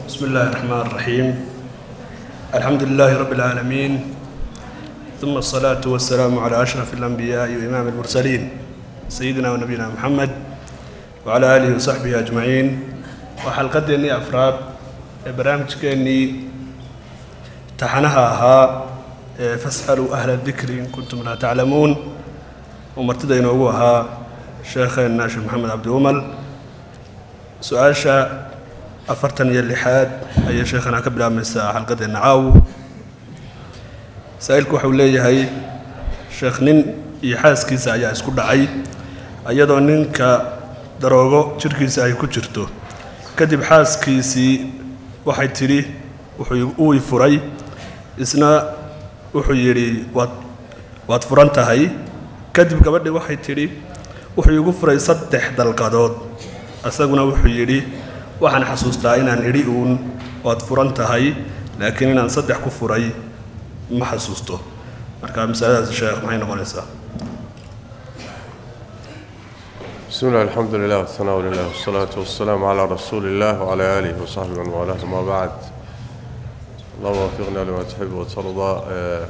بسم الله الرحمن الرحيم الحمد لله رب العالمين ثم الصلاة والسلام على أشرف الأنبياء وإمام المرسلين سيدنا ونبينا محمد وعلى آله وصحبه أجمعين وحلقتني أفراد برنامج كأني امتحانها أها فاسألوا أهل الذكر إن كنتم لا تعلمون ومرتدين أها شيخنا الشيخ محمد عبد أمل su-aasha afartan iyo lixaad ayay sheekhana ka bilaabmaysaa xalqadeenna caaw saa-iilku waxau leeyahay sheekh nin iyo xaaskiisa ayaa isku dhacay iyadoo ninka daroogo jirhkiisa ay ku jirto kadib xaaskiisii waxay tidhi wuxuu uu furay isna wuxuu yidhi waad waad furan tahay kadib gabadhii waxay tidhi wuxuu igu furay saddex dalqadood isaguna wuxuu yidhi waxaan xasuustaa inaan idhi uun waad furan tahay laakiin inaan saddex ku furay ma xasuusto marka masaladaas sheekh maxay noqonaysaa بسم الله الحمد لله والثناء لله والصلاة والسلام على رسول الله وعلى آله وصحبه ومن والاه ما بعد اللهم وفقنا لما تحب وترضى آه،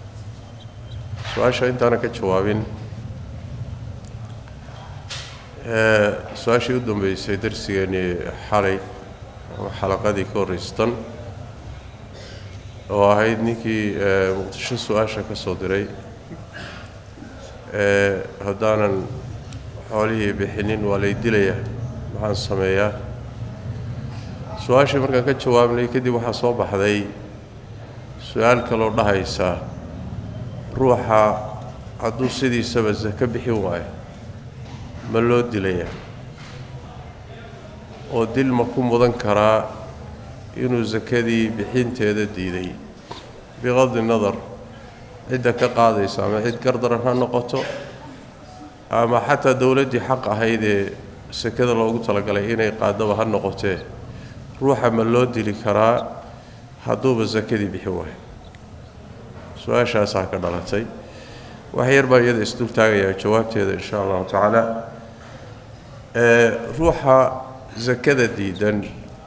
سؤال أنت أنا كجوابين آه، su-aashii u dambeysay darsigeenii xalay ama xalaqadii ka horreystan oo ahayd ninkii ee, muqdisho su-aasha ka soo diray ee, haddaanan xoolihii bixinin waa lay dilayaa maxaan sameeyaa su-aashii markaan ka jawaabnay kadib waxaa soo baxday su-aal kaloo dhahaysa ruuxa hadduu sidiisaba sako bixin waayo ma loo dilayaa oo dil ma ku mudan karaa inuu sakadii bixinteeda diiday biqadi nadar cidda ka qaadaysa ama cid gardaran ha noqoto ama xataa dowladdii xaq ahayd ee sakada loogu talagalay inay qaadaba ha noqotee ruuxa ma loo dili karaa hadduuba sakadii bixin waayo su-aashaasaa ka dhalatay wax yar baa iyada isdul taagayaa jawaabteeda insha allahu tacaala ee ruuxa sakada diidan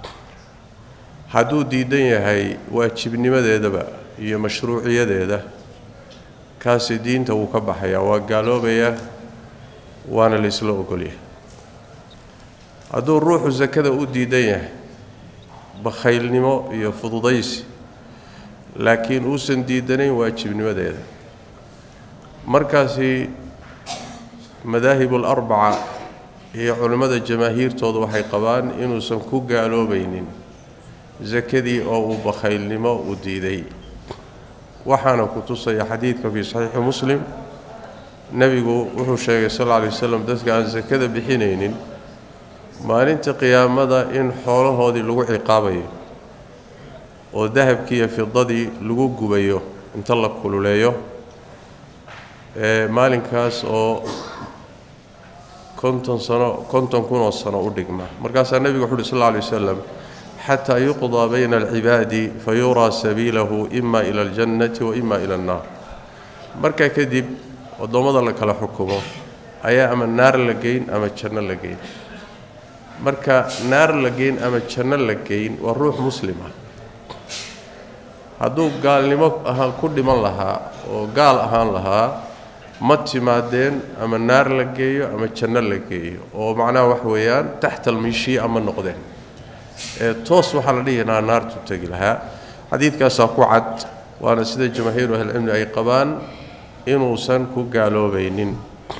hadduu diidan yahay waajibnimadeedaba iyo mashruuciyadeeda kaasi diinta wuu ka baxayaa waa gaaloobayaa waana laysla ogolyahay hadduu ruuxu sakada u diidan yahay bakhaylnimo iyo fududaysi laakiin uusan diidanayn waajibnimadeeda markaasi madaahib alarbaca iyo culimmada jamaahiirtooda waxay qabaan inuusan ku gaaloobaynin sakadii oo uu bakhaylnimo u diiday waxaana ku tusaya xadiidka fii saxiixi muslim nebigu wuxuu sheegay sal alla alay wasalam dadka aan sakada bixinaynin maalinta qiyaamada in xoolahoodii lagu ciqaabayo oo dahabkii iyo fidadii lagu gubayo inta la kululeeyo ee maalinkaas oo konton sano konton kun oo sano u dhigma markaasaa nebigu wuxu uhi sal alla alay wasalam xataa yuqdaa bayna alcibaadi fa yuraa sabiilahu ima ila aljannati wa ima ila annaar markaa kadib waddoommada la kala xukumo ayaa ama naar la geyn ama janno la geyn marka naar la geyn ama janno la geyn waa ruux muslim ah hadduu gaalnimo ahaan ku dhiman lahaa oo gaal ahaan lahaa ma timaadeen ama naar la geeyo ama janno la geeyo oo macnaha wax weeyaan taxta almishii'a ma noqdeen ee toos waxaa la dhihi lahaa naartu tegi lahaa xadiidkaasaa ku cad waana sida jamaahiiru ahlicilmi ay qabaan inuusan ku gaaloobaynin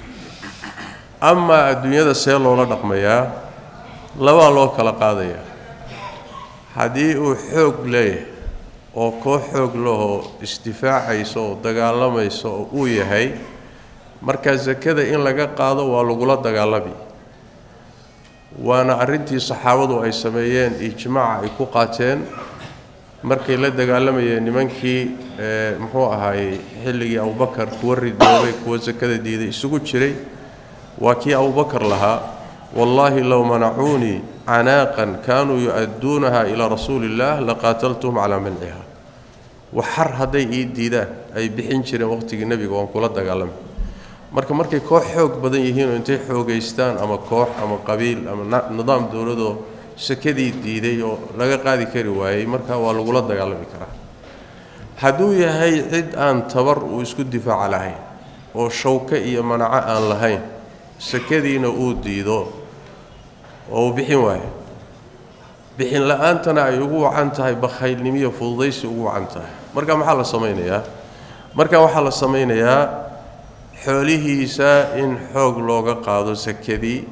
amaa adduunyada see loola dhaqmayaa labaa loo kala qaadayaa haddii uu xoog leeyahay oo koox xoog lahoo isdifaacaysa oo dagaalamaysa oo uu yahay markaa sakada in laga qaado waa lagula dagaalami waana arrintii saxaabadu ay sameeyeen ijmaaca ay ku qaateen markay la dagaalamayeen nimankii ee muxuu ahaayey xilligii abubakar kuwa ridoobay kuwa sakada diiday isugu jiray waa kii abubakar lahaa wallaahi low manacuunii canaaqan kaanuu yu-adduunaha ilaa rasuuli illaah laqaataltuhum calaa manciha waxar hadday ii diidaan ay bixin jireen waqhtigii nebiga waan kula dagaalamay marka markay koox xoog badan yihiinoo intay xoogaystaan ama koox ama qabiil ama nidaam dowladoo sakadii diiday oo laga qaadi kari waayey markaa waa lagula dagaalami karaa hadduu yahay cid aan tabar uu isku difaaca lahayn oo shawko iyo manaco aan lahayn sakadiina uu diido oo uu bixin waayo bixin la-aantana ay ugu wacan tahay bakhaylnimiyo fududaysi ugu wacan tahay marka maxaa la samaynayaa marka waxaa la samaynayaa xoolihiisa in xoog looga qaado sakadii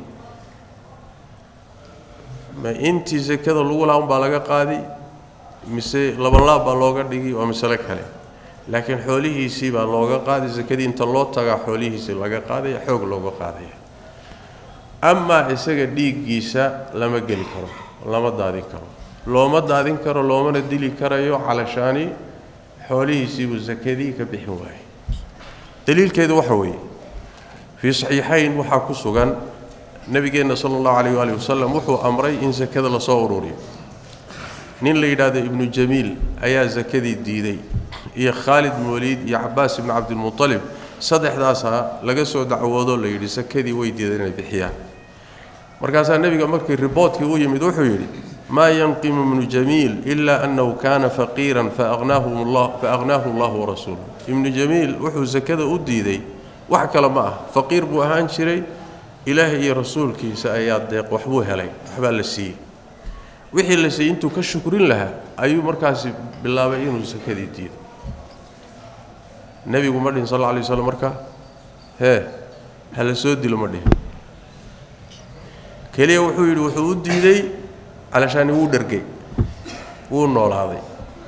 ma intii sakada lagu laha unbaa laga qaadi mise labanlaab baa looga dhigi waa masale kale laakiin xoolihiisii baa looga qaadi sakadii inta loo tagaa xoolihiisii laga qaadaya xoog looga qaadaya amaa isaga dhiiggiisa lama geli karo lama daadin karo looma daadin karo loomana dili karayo calashaani xoolihiisiibuu sakadii ka bixin waayey daliilkeedu waxa weeye fii saxiixayn waxaa ku sugan nebigeenna sala allahu calayh waali wasalam wuxuu amray in sakada lasoo ururiyo nin la yidhaahdo ibnu jamiil ayaa sakadii diiday iyo khaalid mooliid iyo cabaas ibnu cabdilmutalib saddexdaasaa laga soo dacwoodoo la yidhi sakadii way diideen inay bixiyaan markaasaa nebiga markii riboodkii u yimid wuxuu yidhi maa yanqimu ibnu jamiil ilaa annahu kaana faqiiran faaqnaahu allahu warasuuluh ibnu jamiil wuxuu sakada u diiday wax kale ma ah faqiir buu ahaan jiray ilaahay iyo rasuulkiisa ayaa deeq waxbuu helay waxbaa la siiyey wixii la siiyey intuu ka shukrin lahaa ayuu markaasi bilaabay inuu sakadii diido nebigu ma dhihin sal alla alay waslam marka hee ha la soo dilo ma dhihin keliya wuxuu yidhi wuxuu u diiday calashaani wuu dhergay wuu noolaaday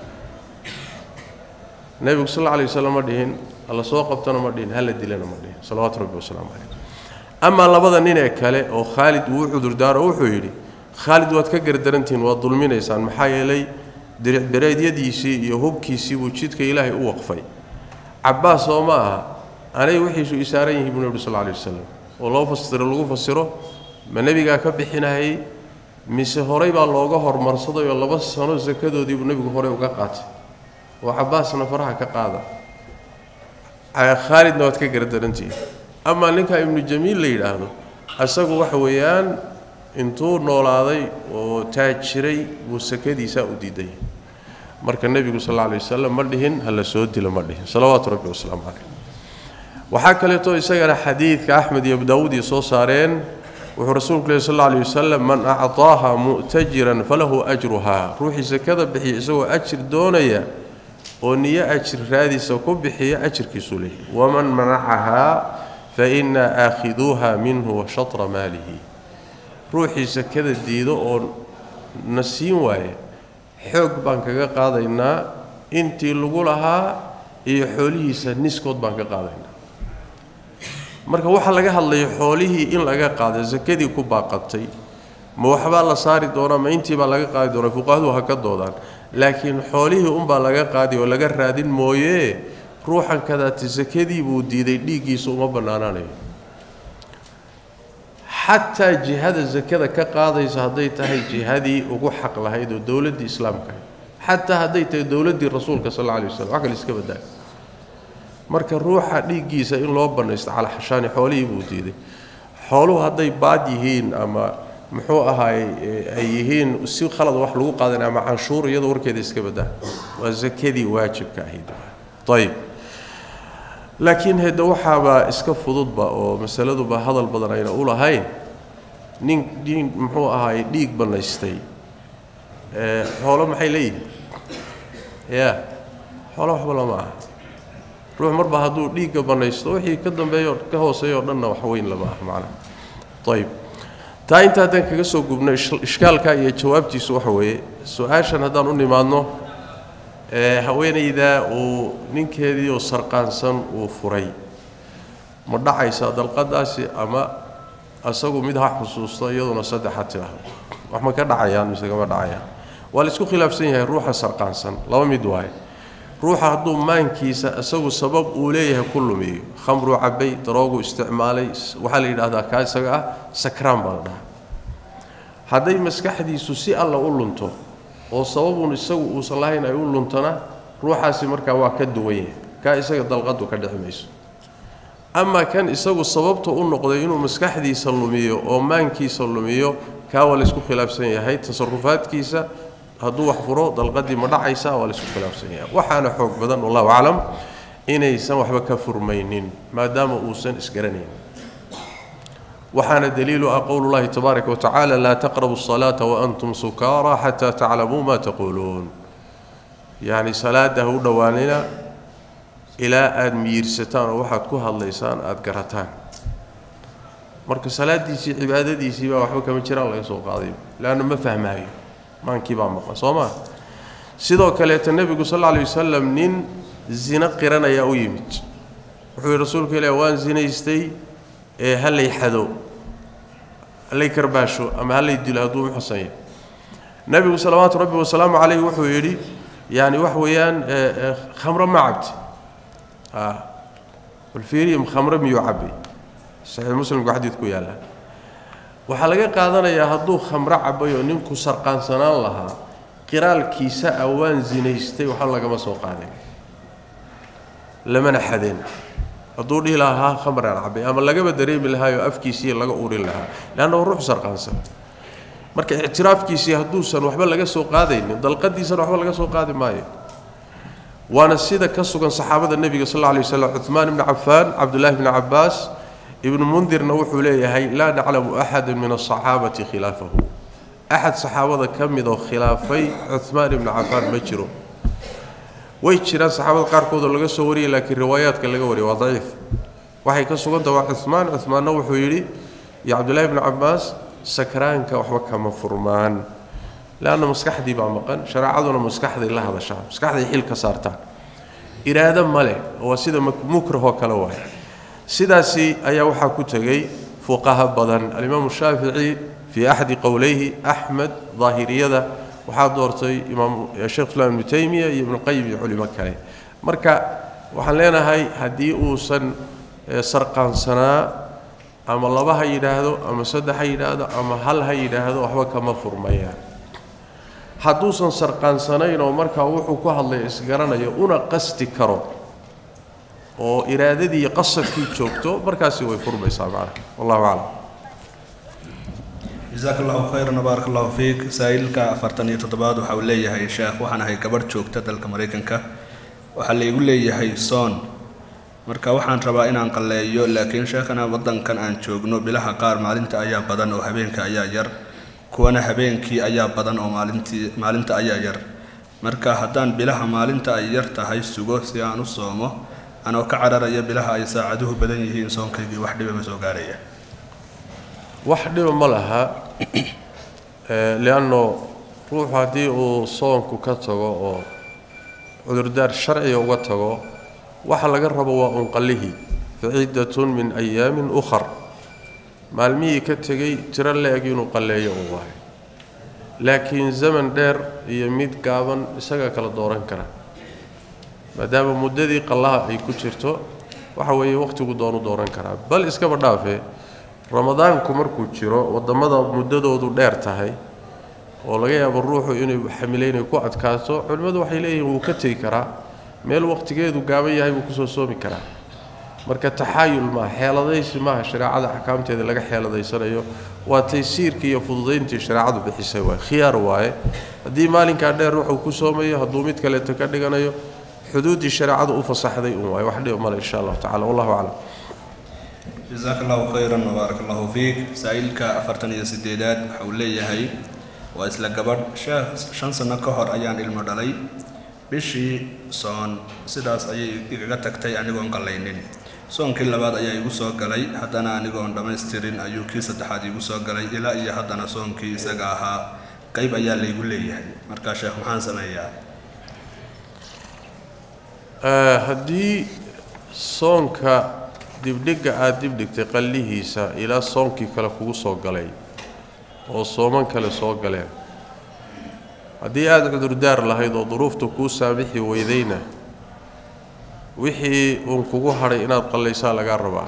nebigu sal alla alay waslam ma dhihin hala soo qabtona ma dhihin hala dilana ma dhihin salawaatu rabbi wasalaamu calayh amaa labada nin ee kale oo khaalid uu u cudurdaaro wuxuu yidhi khaalid waad ka gardarantihiin waad dulminaysaan maxaa yeelay diricbereedyadiisii iyo hubkiisii buu jidka ilaahay u waqfay cabbaas oo ma aha anay wixiisu isaaran yihiin buu nebi sal alay wasalam oo loo fasiro lagu fasiro ma nebigaa ka bixinahayey mise horey baa looga hormarsaday oo laba sano sakadoodii buu nebigu horey uga qaatay oo cabbaasna faraha ka qaada khaalidna waad ka gardarantihiin amaa ninkaa ibnu jamiil la yidhaahdo isagu waxa weeyaan intuu noolaaday oo taajiray buu sakadiisaa u diiday marka nebigu sal alla alay wasalam ma dhihin ha la soo dilo ma dhihin salawaatu rabbi wasalaamu caleyh waxaa kaleeto isagana xadiidka axmed iyo abu daawuud iyo soo saareen wuxuu rasuulku lehy sal alla alay wasalam man acطaaha mu'tajiran falahu ajruhaa ruuxii sakada bixiya isagoo ajir doonaya oo niyo ajir raadiisa ku bixiya ajirkiisuu leeyahy waman manacahaa fainaa aakhiduuha minhu wa shatra maalihi ruuxii sakada diido oo na siin waaya xoog baan kaga qaadaynaa intii lagu lahaa iyo xoolihiisa niskood baan ka qaadaynaa marka waxaa laga hadlaya xoolihii in laga qaada sakadii ku baaqatay ma waxbaa la saari doonaa ma intiibaa laga qaadi doonaa fuqahadu ha ka doodaan laakiin xoolihii unbaa laga qaadi oo laga raadin mooyee ruuxan kadaati sakadii buu diiday dhiiggiisa uma bannaanaanayo xataa jihada sakada ka qaadaysa hadday tahay jihadii ugu xaq lahayd oo dowladdii islaamka xataa hadday tahay dowladdii rasuulka sal alla alay waslam wax kale iska badaayo marka ruuxa dhiiggiisa in loo bannaysto calaxashaani xoolihii buu diiday xooluhu hadday baad yihiin ama muxuu ahaay ay yihiin si khalad wax lagu qaadan ama canshuur iyadoo warkeeda iska badaa waa sakadii waajibka ahayd ayib laakiin hede waxaaba iska fududba oo masaladuba hadal badan ayna u lahayn nin nin muxuu ahaay dhiig bannaystay xoolo maxay leeyihin ya xoolo waxba lama aha ruux marba hadduu dhiigga bannaysto wixii ka dambeeyo ka hooseeya o dhanna wax weyn lama ah macnaha ayib taa inta haddaan kaga soo gubno ishkaalka iyo jawaabtiisu waxa weeye su-aashan haddaan u nimaadno haweenayda uu ninkeedii oo sarqaansan uu furay ma dhacaysaa dalqadaasi ama asagu mid ha xusuusto iyaduna saddex ha tidhaahdo wax ma ka dhacayaan mise kama dhacayaan waa la isku khilaafsan yahay ruuxa sarqaansan laba mid waaye ruuxa hadduu maankiisa isagu sabab uu leeyahay ku lumiyo khamruu cabbay daroogu isticmaalay waxaa la yidhahdaa kaa isaga ah sakraan baa la dhahaa hadday maskaxdiisu si alla u lunto oo sababun isagu uusan lahayn ay u luntana ruuxaasi markaa waa ka duwan yahay kaa isaga dalqadu ka dhici mayso ama kan isagu sababta u noqday inuu maskaxdiisa lumiyo oo maankiisa lumiyo kaa waa laysku khilaafsan yahay tasarufaadkiisa hadduu wax furo dalqadii ma dhacaysa waa laysku khilaafsan yahay waxaana xoog badan wallahu aclam inaysan waxba ka furmaynin maadaama uusan isgaranayn waxaana daliilu ah qowlu llahi tabaaraka watacaala laa taqrabu الصalaata waantum sukaara xataa taclamuu ma taquuluun yacni salaada ha u dhowaanina ilaa aada miyiirsataan oo waxaad ku hadlaysaan aada garataan marka salaadiisii cibaadadiisii baa waxba kama jiraan laga soo qaaday leanna ma fahmaayo maankii baa maqan soo maa sidoo kaleeta nebigu sal alla lay wasalam nin zino qiranayaa u yimid wuxuu yihi rasuulka ilaah waan zinaystay ee hallay xado hallay karbaasho ama hallay dilo hadduu muxsan yahay nebigu salawaatu rabbi wasalaamu calayh wuxuu yidhi yani wax weeyaan khamro ma cabti balfiirium khamro miyuu cabay saxiix muslimku xadiidku yaalla waxaa laga qaadanayaa hadduu khamro cabay oo ninku sarqaansanaan lahaa qiraalkiisa ah waan zinaystay waxba lagama soo qaadin lamana xadeen hadduu dhihi lahaa khamraan cabay ama lagaba dareemi lahaayoo afkiisii laga urin lahaa leanna waa ruux sarqaansan marka ictiraafkiisii hadduusan waxba laga soo qaadaynin dalqadiisana waxba laga soo qaadi maayo waana sida ka sugan saxaabada nebiga sal alla lay waslam cuhmaan ibni cafaan cabdullaahi bni cabbaas ibnu mundirna wuxuu leeyahay laa naclamu axada min asaxaabati khilaafahu axad saxaabada ka mid oo khilaafay cuhmaan ibni cafaan ma jiro way jiraan saxaabada qaarkood oo laga soo wariyay laakiin riwaayaadka laga wariyay waa daciif waxay ka suganta waa cuhmaan cuhmaanna wuxuu yidhi iyo cabdullaahi bni cabbaas sakraanka waxba kama furmaan leanna maskaxdii baa maqan shareecaduna maskaxday la hadashaa maskaxday xil ka saartaan iraado ma leh waa sida mukrahoo kale waay sidaasi ayaa waxaa ku tegey fuqaha badan alimaamu shaafici fii axadi qowleyhi axmed daahiriyada waxaa doortay imaam sheekh islaam ibnu taymiya iyo ibnuqayim iyo culimo kale marka waxaan leenahay haddii uusan sarqaansanaa ama laba ha yidhaahdo ama saddex ha yidhaahdo ama hal ha yidhaahdo waxba kama furmayaan hadduusan sarqaansanayn oo markaa wuxuu ku hadlaya isgaranayo una qasti karo oo iraadadii qasadkii joogto markaasi way furmaysaa macnaha wallahu aclam jasaak allahu khayran wbaarak allahu fiik saa-iilka afartan iyo toddobaad waxa uu leeyahay sheekh waxaan ahay gabadh joogta dalka maraykanka waxaa laygu leeyahay soon marka waxaan rabaa inaan qalleeyo laakiin sheekhana waddankan aan joogno bilaha qaar maalinta ayaa badan oo habeenka ayaa yar kuwana habeenkii ayaa badan oo maalintii maalinta ayaa yar marka haddaan bilaha maalinta ay yar tahay sugo si aan u soomo anoo ka cararaya bilaha ay saacaduhu badan yihiin soonkaygii wax dhiba ma soo gaaraya wax dhiba ma laha lianno ruuxu haddii uu soonku ka tago oo cudurdaar sharciga uga tago waxa laga rabo waa unqallihii faciddatun min ayaamin ukhar maalmihii ka tegey tiro la-eg inuu qalleeyo uu waayo laakiin zaman dheer iyo mid gaaban isagaa kala dooran kara maadaama muddadii qallaha ay ku jirto waxa weeye wakhtigu doonu dooran karaa bal iskaba dhaafee ramadaanku markuu jiro waddamada muddadoodu dheer tahay oo laga yaabo ruuxu inuu xamile inay ku adkaato culimmadu waxay leeyihiin wuu ka tegi karaa meel wakhtigeedu gaaban yahay buu kusoo soomi karaa marka taxaayul maaha xeeladaysi maaha shareecada axkaamteeda laga xeeladaysanayo waa taysiirkii iyo fududayntii shareecadu bixisay waay khiyaar waaye haddii maalinkaa dheer wuxuu ku soomayo hadduu mid kaleeto ka dhiganayo xuduuddii shareecadu u fasaxday un waaye wax dhiba male insha allahu tacala wallahu aclam jasaak allahu khayran wbaarak allahu fiik saa-iilka afartan iyo sideedaad waxa uu leeyahay waa isla gabadh sheekh shan sano ka hor ayaan ilmo dhalay bishii soon sidaas ayay igaga tagtay anigoon qallaynin soonkii labaad ayaa igu soo galay haddana anigoon dhammaystirin ayuu kii saddexaad igu soo galay ilaa iyo haddana soonkii isaga ahaa qayb ayaa laygu leeyahay markaa sheekh maxaan sameeyaa haddii soonka dibdhigga aada dibdhigtay qallihiisa ilaa soonkii kale kugu soo galay oo sooman kale soo galeen haddii aada cudurdaar lahayd oo duruufta kuu saamixi weydayna wixii uun kugu hadhay inaad qallaysaa lagaa rabaa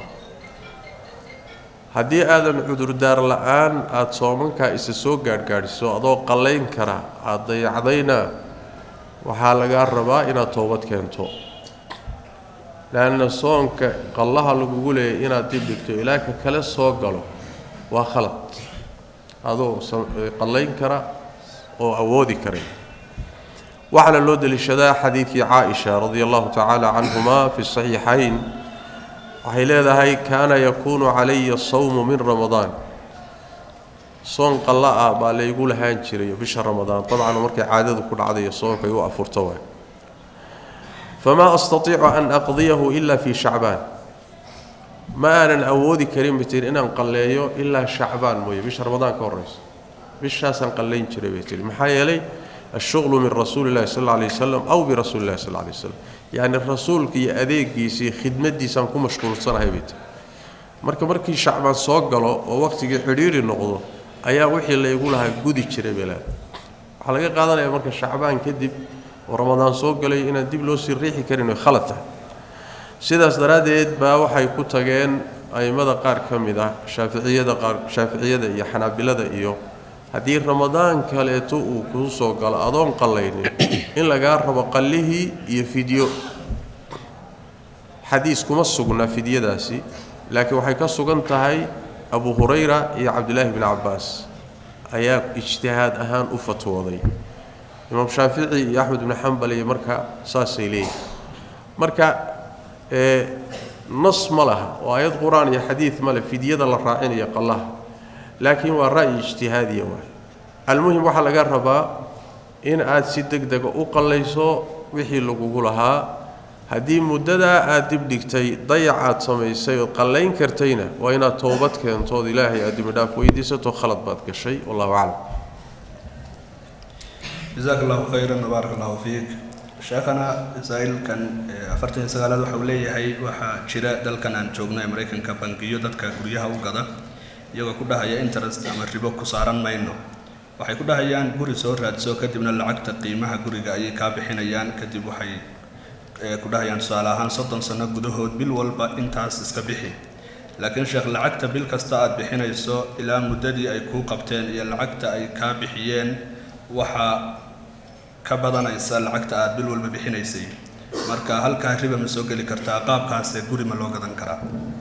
haddii aadan cudurdaar la-aan aada soomankaa isa soo gaadhgaadhiso adoo qallayn kara aada dayacdayna waxaa lagaa rabaa inaad toobad keento leanna soonka qallaha lagugu leeyay inaad dib dhigto ilaa ka kale soo galo waa khalad adoo qallayn kara oo awoodi karay waxaana loo deliishadaa xadiidkii caaisha radia allahu tacaala canhuma fi saxiixayn waxay leedahay kaana yakuunu calaya sawmu min ramadaan soon qalla ah baa laygu lahaan jiray bisha ramadaan dabcan markay caadadu ku dhacdayo soonkay u afurto waay famaa astatiicu an aqdiyahu ila fii shacbaan ma aanan awoodi karin bay tihi inaan qalleeyo ilaa shacbaan mooye bisha ramadaan ka horraysa bishaasaan qallayn jiray bay tihi maxaa yeelay ashuqlu min rasuuli illahi sal alla alay wasalam aw birasuuli illahi sal alla alay wasalam yacni rasuulka iyo adeegiisii khidmaddiisaan ku mashquulsanahay bay tihi marka markii shacbaan soo galo oo waqtigii xidhiiri noqdo ayaa wixii laygu lahaa gudi jiray bay leedahay waxaa laga qaadanaya marka shacbaan kadib oo ramadaan soo galay inaan dib loo sii riixi karin oy khalad tahay sidaas daraaddeed baa waxay ku tageen a'immada qaar ka mid ah shaaficiyada qaar shaaficiyada iyo xanaabilada iyo haddii ramadaan kaleeto uu kuu soo galo adoon qallaynin in lagaa rabo qallihii iyo fidyo xadiis kuma sugna fidyadaasi laakiin waxay ka sugan tahay abu hurayra iyo cabdilaahi bni cabbaas ayaa ijtihaad ahaan u fatwooday imaam shaafici iyo axmed ibni xambal iyo marka saasay leeyihin marka nas ma laha oo aayad qur-aan iyo xadiid male fidyada la raacinayo qallaha laakiin waa ra'yi ijtihaadiya waay almuhim waxaa laga rabaa in aad si deg dega u qallayso wixii lagugu lahaa haddii muddadaa aad dib dhigtay dayac aad samaysay ood qallayn kartayna waa inaad toobad keentood ilaahay aad dibidhaaf weydiisato khalad baad gashay wallahu aclam jazaak allahu khayran wabaarak allahu fiik sheekhana masaa'ilkan afartan iyo sagaalaad waxa uu leeyahay waxaa jira dalkan aan joogno ee maraykanka bangiyo dadka guryaha u gada iyagoo ku dhahaya interest ama ribo ku saaran mayno waxay ku dhahayaan guri soo raadso kadibna lacagta qiimaha guriga ayay kaa bixinayaan kadib waxay ku dhahayaan tusaale ahaan soddon sano gudahood bil walba intaas iska bixi laakiin sheekh lacagta bil kasta aad bixinayso ilaa muddadii ay kuu qabteen iyo lacagta ay kaa bixiyeen waxaa ka badanaysa lacagta aad bil walba bixinaysay marka halkaa riba ma soo geli kartaa qaabkaasee guri ma loo gadan karaa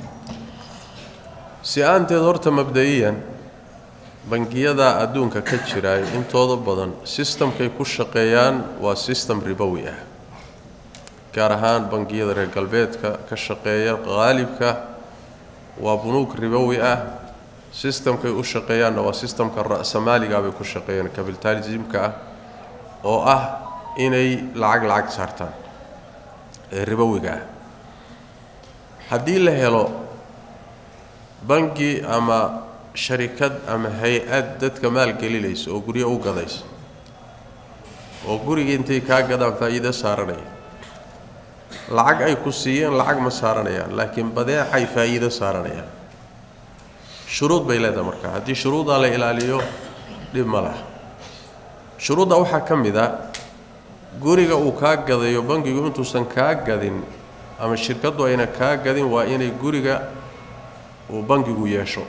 si aanteed horta mabda'iyan bangiyada adduunka ka jiraay intooda badan sistamkay ku shaqeeyaan waa sistem ribowi ah gaar ahaan bangiyada reer galbeedka ka shaqeeya qaalibka waa bunuug ribowi ah sistamkay u shaqeeyaanna waa sistamka ra'samaaliga bay ku shaqeeyaan capitalismka ah oo ah inay lacag lacag saartaan ee ribowiga ah haddii la helo bangi ama sharikad ama hay-ad dadka maalgelinaysa oo guryo u gadaysa oo guriga intay kaa gadaan faa'iido saaranaya lacag ay ku siiyeen lacag ma saaranayaan laakiin badeecay faa'iido saaranayaan shuruud bay leedahay marka haddii shuruuddaa la ilaaliyo dhib ma laha shuruudda waxaa ka mid a guriga uu kaa gadayo bangigu intuusan kaa gadin ama shirkaddu ayna kaa gadin waa inay guriga uu bangigu yeesho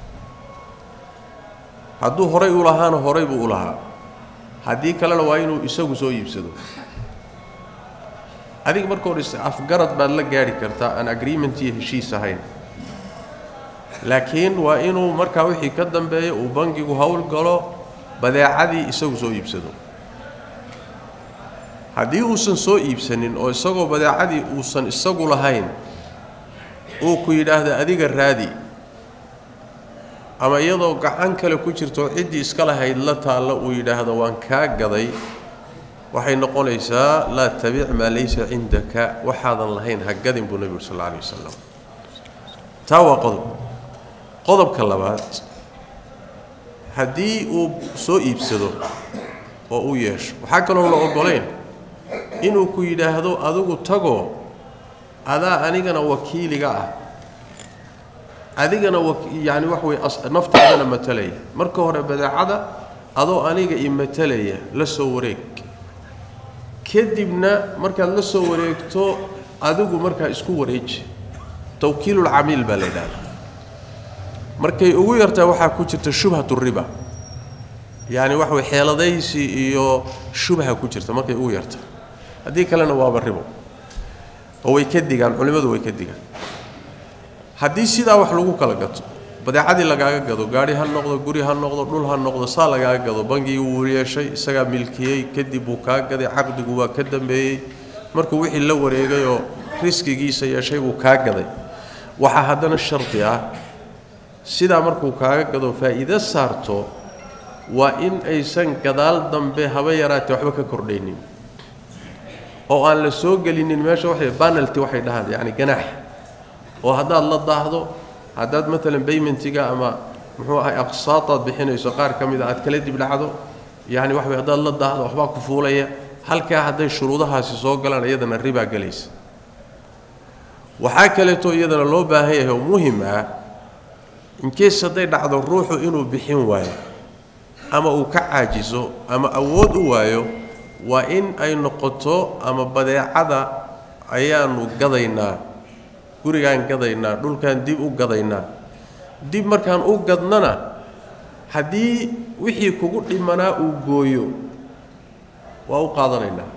hadduu horay u lahaana horay buu u lahaa haddii kalena waa inuu isagu soo iibsado adiga marka hor afgarad baad la gaadhi kartaa aan agreement iyo heshiis ahayn laakiin waa inuu markaa wixii ka dambeeya uu bangigu howl galo badeecadii isagu soo iibsado haddii uusan soo iibsanin oo isagoo badeecadii uusan isagu lahayn uu ku yidhaahdo adiga raadi ama iyadoo gacan kale ku jirto ciddii iska lahayd la taalla uu yidhaahdo waan kaa gaday waxay noqonaysaa laa tabic maa laysa cindaka waxaadan lahayn ha gadin buu nebigu sal alla alay wasalam taa waa qodob qodobka labaad haddii uu soo iibsado oo u yeesho waxaa kaloo la oggolayn inuu ku yidhaahdo adigu tagoo adaa anigana wakiiliga ah adigana yani wax wey naftaadana matalaya marka hore badeecada adoo aniga i matalaya la soo wareeg kadibna markaad la soo wareegto adigu markaa isku wareeji tawkiilulcamiil baa la yidhahda markay ugu yartaa waxaa ku jirta shubhatu riba yaani wax way xeeladaysi iyo shubha ku jirta markay ugu yarta haddii kalena waaba ribo oo way ka digaan culimmadu way ka digaan haddii sidaa wax lagu kala gato badeecadii lagaaga gado gaadhi ha noqdo guri ha noqdo dhul ha noqdo saa lagaaga gado bangigii wuu yeeshay isagaa milkiyey kadib wuu kaa gaday caqdigu waa ka dambeeyey markuu wixii la wareegay oo riskigiisa yeeshay buu kaa gaday waxaa haddana shardi ah sidaa markuu kaaga gado faa'iido saarto waa in aysan gadaal dambe haba yaraatee waxba ka kordhaynin oo aan la soo gelinin meesha waxay banalty waxay dhahaan yacni ganaax oo haddaad la daahdo haddaad maalan baymentiga ama muxuu ahay aqsaadaad bixinayso qaar ka mid a aad kala dib dhacdo yacni waxa way haddaad la daahdo waxbaa ku fuulaya halkaa hadday shuruudahaasi soo galaan iyadana ribaa gelaysa waxaa kaleeto iyadana loo baahan yahay oo muhim ah inkees hadday dhacdo ruuxu inuu bixin waayo ama uu ka caajiso ama awood u waayo waa in ay noqoto ama badeecada ayaanu gadaynaa gurigaan gadaynaa dhulkaan dib u gadaynaa dib markaan u gadnana haddii wixii kugu dhimanaa uu gooyo waa u qaadanaynaa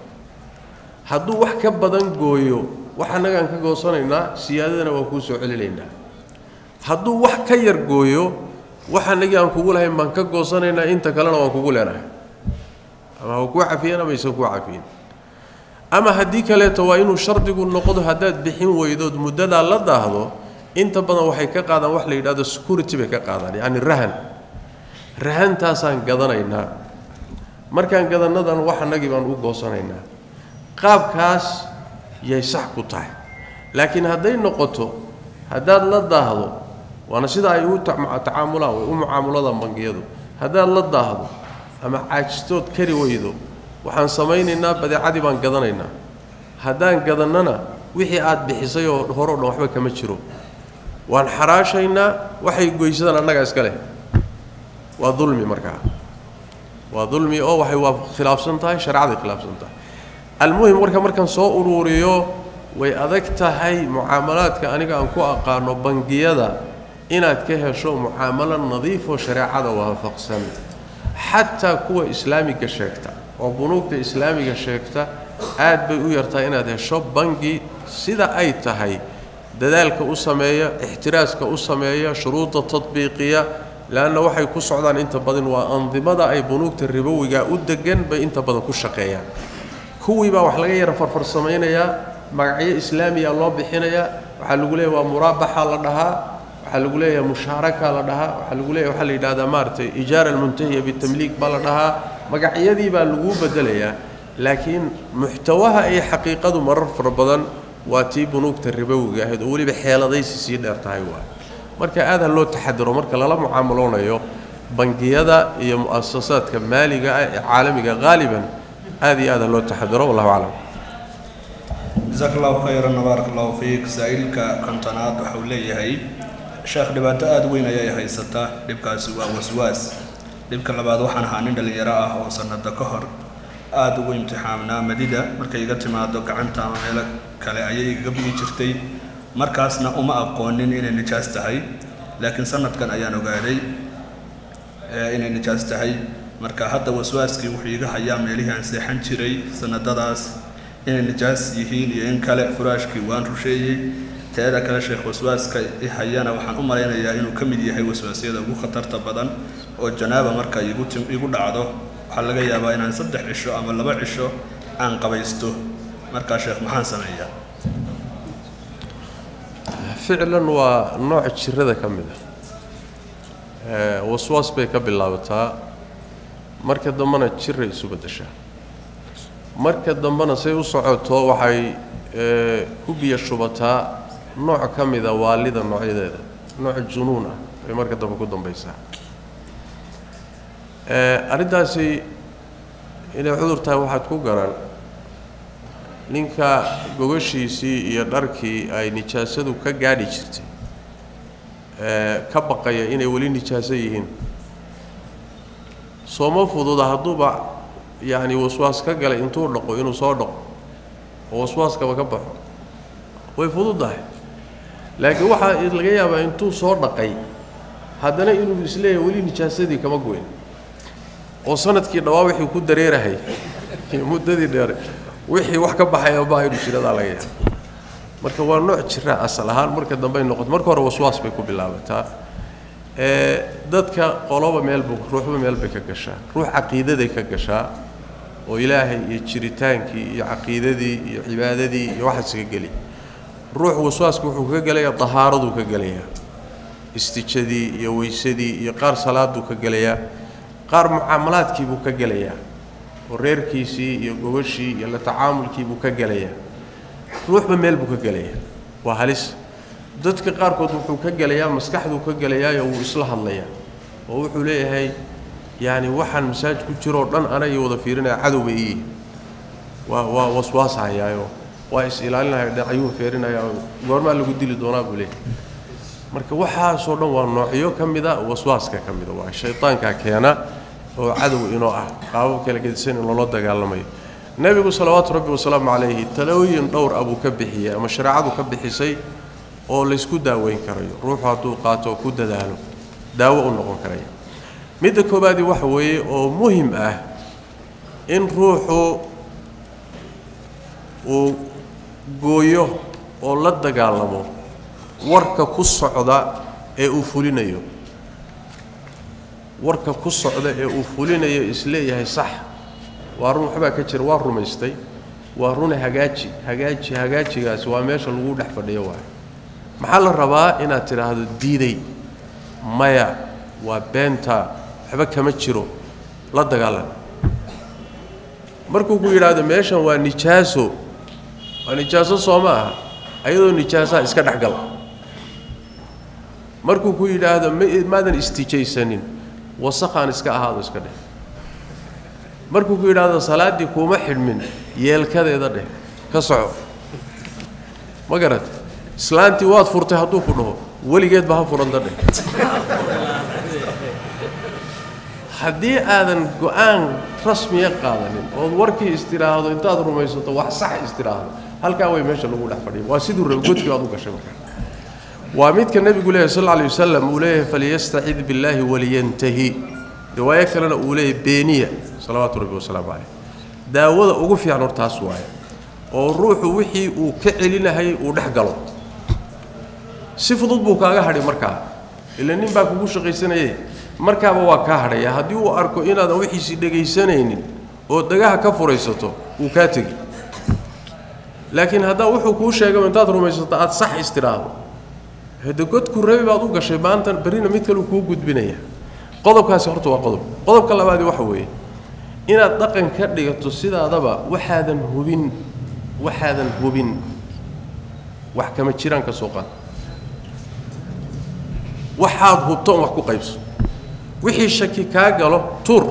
hadduu wax ka badan gooyo wax annagaan ka goosanaynaa siyaadadana waan kuu soo celinaynaa hadduu wax ka yar gooyo wax annagii aan kugu lahayn baan ka goosanaynaa inta kalena waan kugu leenahay ama ha kuu cafiyan ama aysan kuu cafiyin ama haddii kaleeto waa inuu shardigu noqdo haddaad bixin weydood muddadaa la daahdo inta badan waxay ka qaadaan wax la yidhahdo security bay ka qaadaan yacni rahan rahantaasaan gadanaynaa markaan gadannadan wax annagii baan u goosanaynaa qaabkaas yay sax ku tahay laakiin hadday noqoto haddaad la daahdo waana sida ay u tacaamulaan way u mucaamuladan bangiyadu haddaad la daahdo ama caajistood kari weydo waxaan samaynaynaa badeecadii baan gadanaynaa haddaan gadannana wixii aad bixisay oo horeo dhan waxba kama jiro waan xaraashaynaa waxay goysadaan annagaa iska leh waa dulmi markaa waa dulmi oo waxay waa khilaafsan tahay shareecaday khilaafsan tahay almuhim marka markaan soo uruuriyo way adag tahay mucaamalaadka aniga aan ku aqaano bangiyada inaad ka hesho mucaamalo nadiifoo shareecada waafaqsan xataa kuwa islaamiga sheegta oo bunuugta islaamiga sheegta aad bay u yartahay inaad hesho bangi sida ay tahay dadaalka u sameeya ixtiraaska u sameeya shuruudda tadbiiqiya leanna waxay ku socdaan inta badan waa andimada ay bunuugta ribowiga u degan bay inta badan ku shaqeeyaan kuwii baa wax laga yara farfarsamaynayaa magacyo islaamiya loo bixinayaa waxaa lagu leeyahy waa muraabaxa la dhahaa waxaa lagu leeyahay mushaaraka la dhahaa waxaa lagu leeyahay waxaa la yidhahdaa maaragtay ijaara almuntahiya bitamliik baa la dhahaa magacyadii baa laguu bedelayaa laakiin muxtawaha iyo xaqiiqadu marar fara badan waa tii bunuugta ribowiga ahayd oo weliba xeeladaysi sii dheer tahay waay marka aad ha loo taxadiro marka lala mucaamaloonayo bangiyada iyo mu'asasaadka maaliga ah ee caalamiga haaliban aad iyo aad ha loo taxadiro wallahu aclam jasaak allahu khayran baarak allahu fiik saa-iilka kontonaad waxau leeyahay sheekh dhibaato aada weyn ayay haysataa dhibkaasi waa waswaas dhibka labaad waxaan ahaa nin dhallinyaro ah oo sannado ka hor aada ugu imtixaamnaa madida markay iga timaado gacanta ama meelo kale ayay igaga bigi jirtay markaasna uma aqoonin inay nijaas tahay laakiin sanadkan ayaan ogaaday inay nijaas tahay marka hadda waswaaskii wuxuu iga hayaa meelihii aan seexan jiray sanadadaas inay nijaas yihiin iyo in kale furaashkii waan rusheeyey teeda kale sheekh waswaaska i hayana waxaan u malaynayaa inuu ka mid yahay waswaasyada ugu khatarta badan oo janaaba marka igu tim igu dhacdo waxaa laga yaabaa inaan saddex cisho ama laba cisho aan qabaysto markaa sheekh maxaan sameeyaa ficlan waa nooc jirada ka mid ah waswaas bay ka bilaabataa marka dambena jiray isu beddeshaa marka dambena say u socoto waxay ku biyo shubataa nooc ka mida waalida noocyadeeda nooc junuun ah bay marka dambe ku dambaysaa arrintaasi inay cudur tahay waxaad ku garan ninka gogashiisii iyo dharkii ay nijaasadu ka gaadhi jirtay ka baqaya inay weli nijaaso yihiin sooma fududa hadduuba yacni waswaas ka galay intuu dhaqo inuu soo dhaqo oo waswaaskaba ka baxo way fududdahay laakiin waxaa laga yaabaa intuu soo dhaqay haddana inuu isleeyahay weli nijaasadii kama goyn oo sanadkii dhawaa wixii ku dareerahay muddadii dheere wixii wax ka baxaya baa inuu jiradaa laga yaaba marka waa nooc jira asal ahaan marka dambey noqoto marka hore waswaas bay ku bilaabataa ee dadka qoloba meelbu ruuxba meel bay ka gashaa ruux caqiidaday ka gashaa oo ilaahay iyo jiritaankii iyo caqiidadii iyo cibaadadii iyo waxaas ka geli ruux waswaasku wuxuu ka gelayaa dahaaraduu ka gelayaa istijadii iyo weysadii iyo qaar salaaduu ka gelayaa qaar mucaamalaadkiibuu ka gelayaa oo reerkiisii iyo gogashii iyo la tacaamulkiibuu ka gelayaa ruuxba meel buu ka gelayaa waa halis dadka qaarkood wuxuu ka gelayaa maskaxduu ka gelayaayo wuu isla hadlayaa oo wuxuu leeyahay yacni waxaan masaaj ku jiroo dhan anagii wada fiirinaya cadowba ii waa waa waswaashayaayo waa is ilaalinaya dhinacyuu feerinaya goormaa lagu dili doonaa buu leeyahay marka waxaasoo dhan waa noocyo ka mida waswaaska ka mida waa shaydaankaa keena oo cadow inoo ah qaabab kala gedisan in loola dagaalamayo nebigu salawaatu rabbi wasalaamu calayhi talooyin dhowr abuu ka bixiyey ama shareecadu ka bixisay oo laysku daaweyn karayo ruuxu hadduu qaato oo ku dadaalo daawo u noqon karaya midda koobaadii waxa weeye oo muhim ah in ruuxu uu gooyo oo la dagaalamo warka ku socda ee uu fulinayo warka ku socda ee uu fulinayo isleeyahay sax waa run waxbaa ka jira waa rumaystay waa rune hagaaji hagaaji hagaajigaasi waa meesha lagu dhex fadhiyo waayo maxaa la rabaa inaad tidhaahdo diiday maya waa beenta waxba kama jiro la dagaalan markuu ku yidhaahdo meeshan waa nijaaso waa nijaaso soo ma aha ayadoo nijaasaha iska dhexgal markuu ku yidhaahdo maadan istijaysanin wasaqaan iska ahaado iska dheh markuu ku yidhaahdo salaaddii kuuma xidhmin yeelkadeeda dheh ka soco ma garat islaantii waad furtay hadduu ku dhaho weligeedba ha furanta dheh haddii aadan go-aan rasmiya qaadanin ood warkii istidhaahdo intaad rumaysato wax sax istidhaahdo halkaa way meesha lagu dhex fadhiya waa siduu raba godkii aad u gashay marka waa midka nebigu leeyahy sal alay wasalam uu leeyahay falyastacid billaahi waliyantahi riwaayo kalena uu leeyahay beeniya salawaatu rabbi wasalaamu caleyh daawada ugu fiican hor taas waaye oo ruuxu wixii uu ka celinahayay uu dhex galo si fudud buu kaaga hadhay markaa ila nin baa kugu shaqaysanayay markaaba waa kaa hadhaya haddii uu arko inaadan wixiisii dhegaysanaynin oo dagaha ka furaysato wuu kaa tegi laakiin haddaa wuxuu kuu sheegay intaad rumaysato aada sax istidhaahdo hade godku rabi baad u gashay maanta berrina mid kaleu kuu gudbinaya qodobkaasi horta waa qodob qodobka labaadi waxa weeye inaad dhaqan ka dhigato sidaadaba waxaadan hubin waxaadan hubin wax kama jiraan ka soo qaad waxaad hubto on wax ku qaybso wixii shaki kaa galo tuur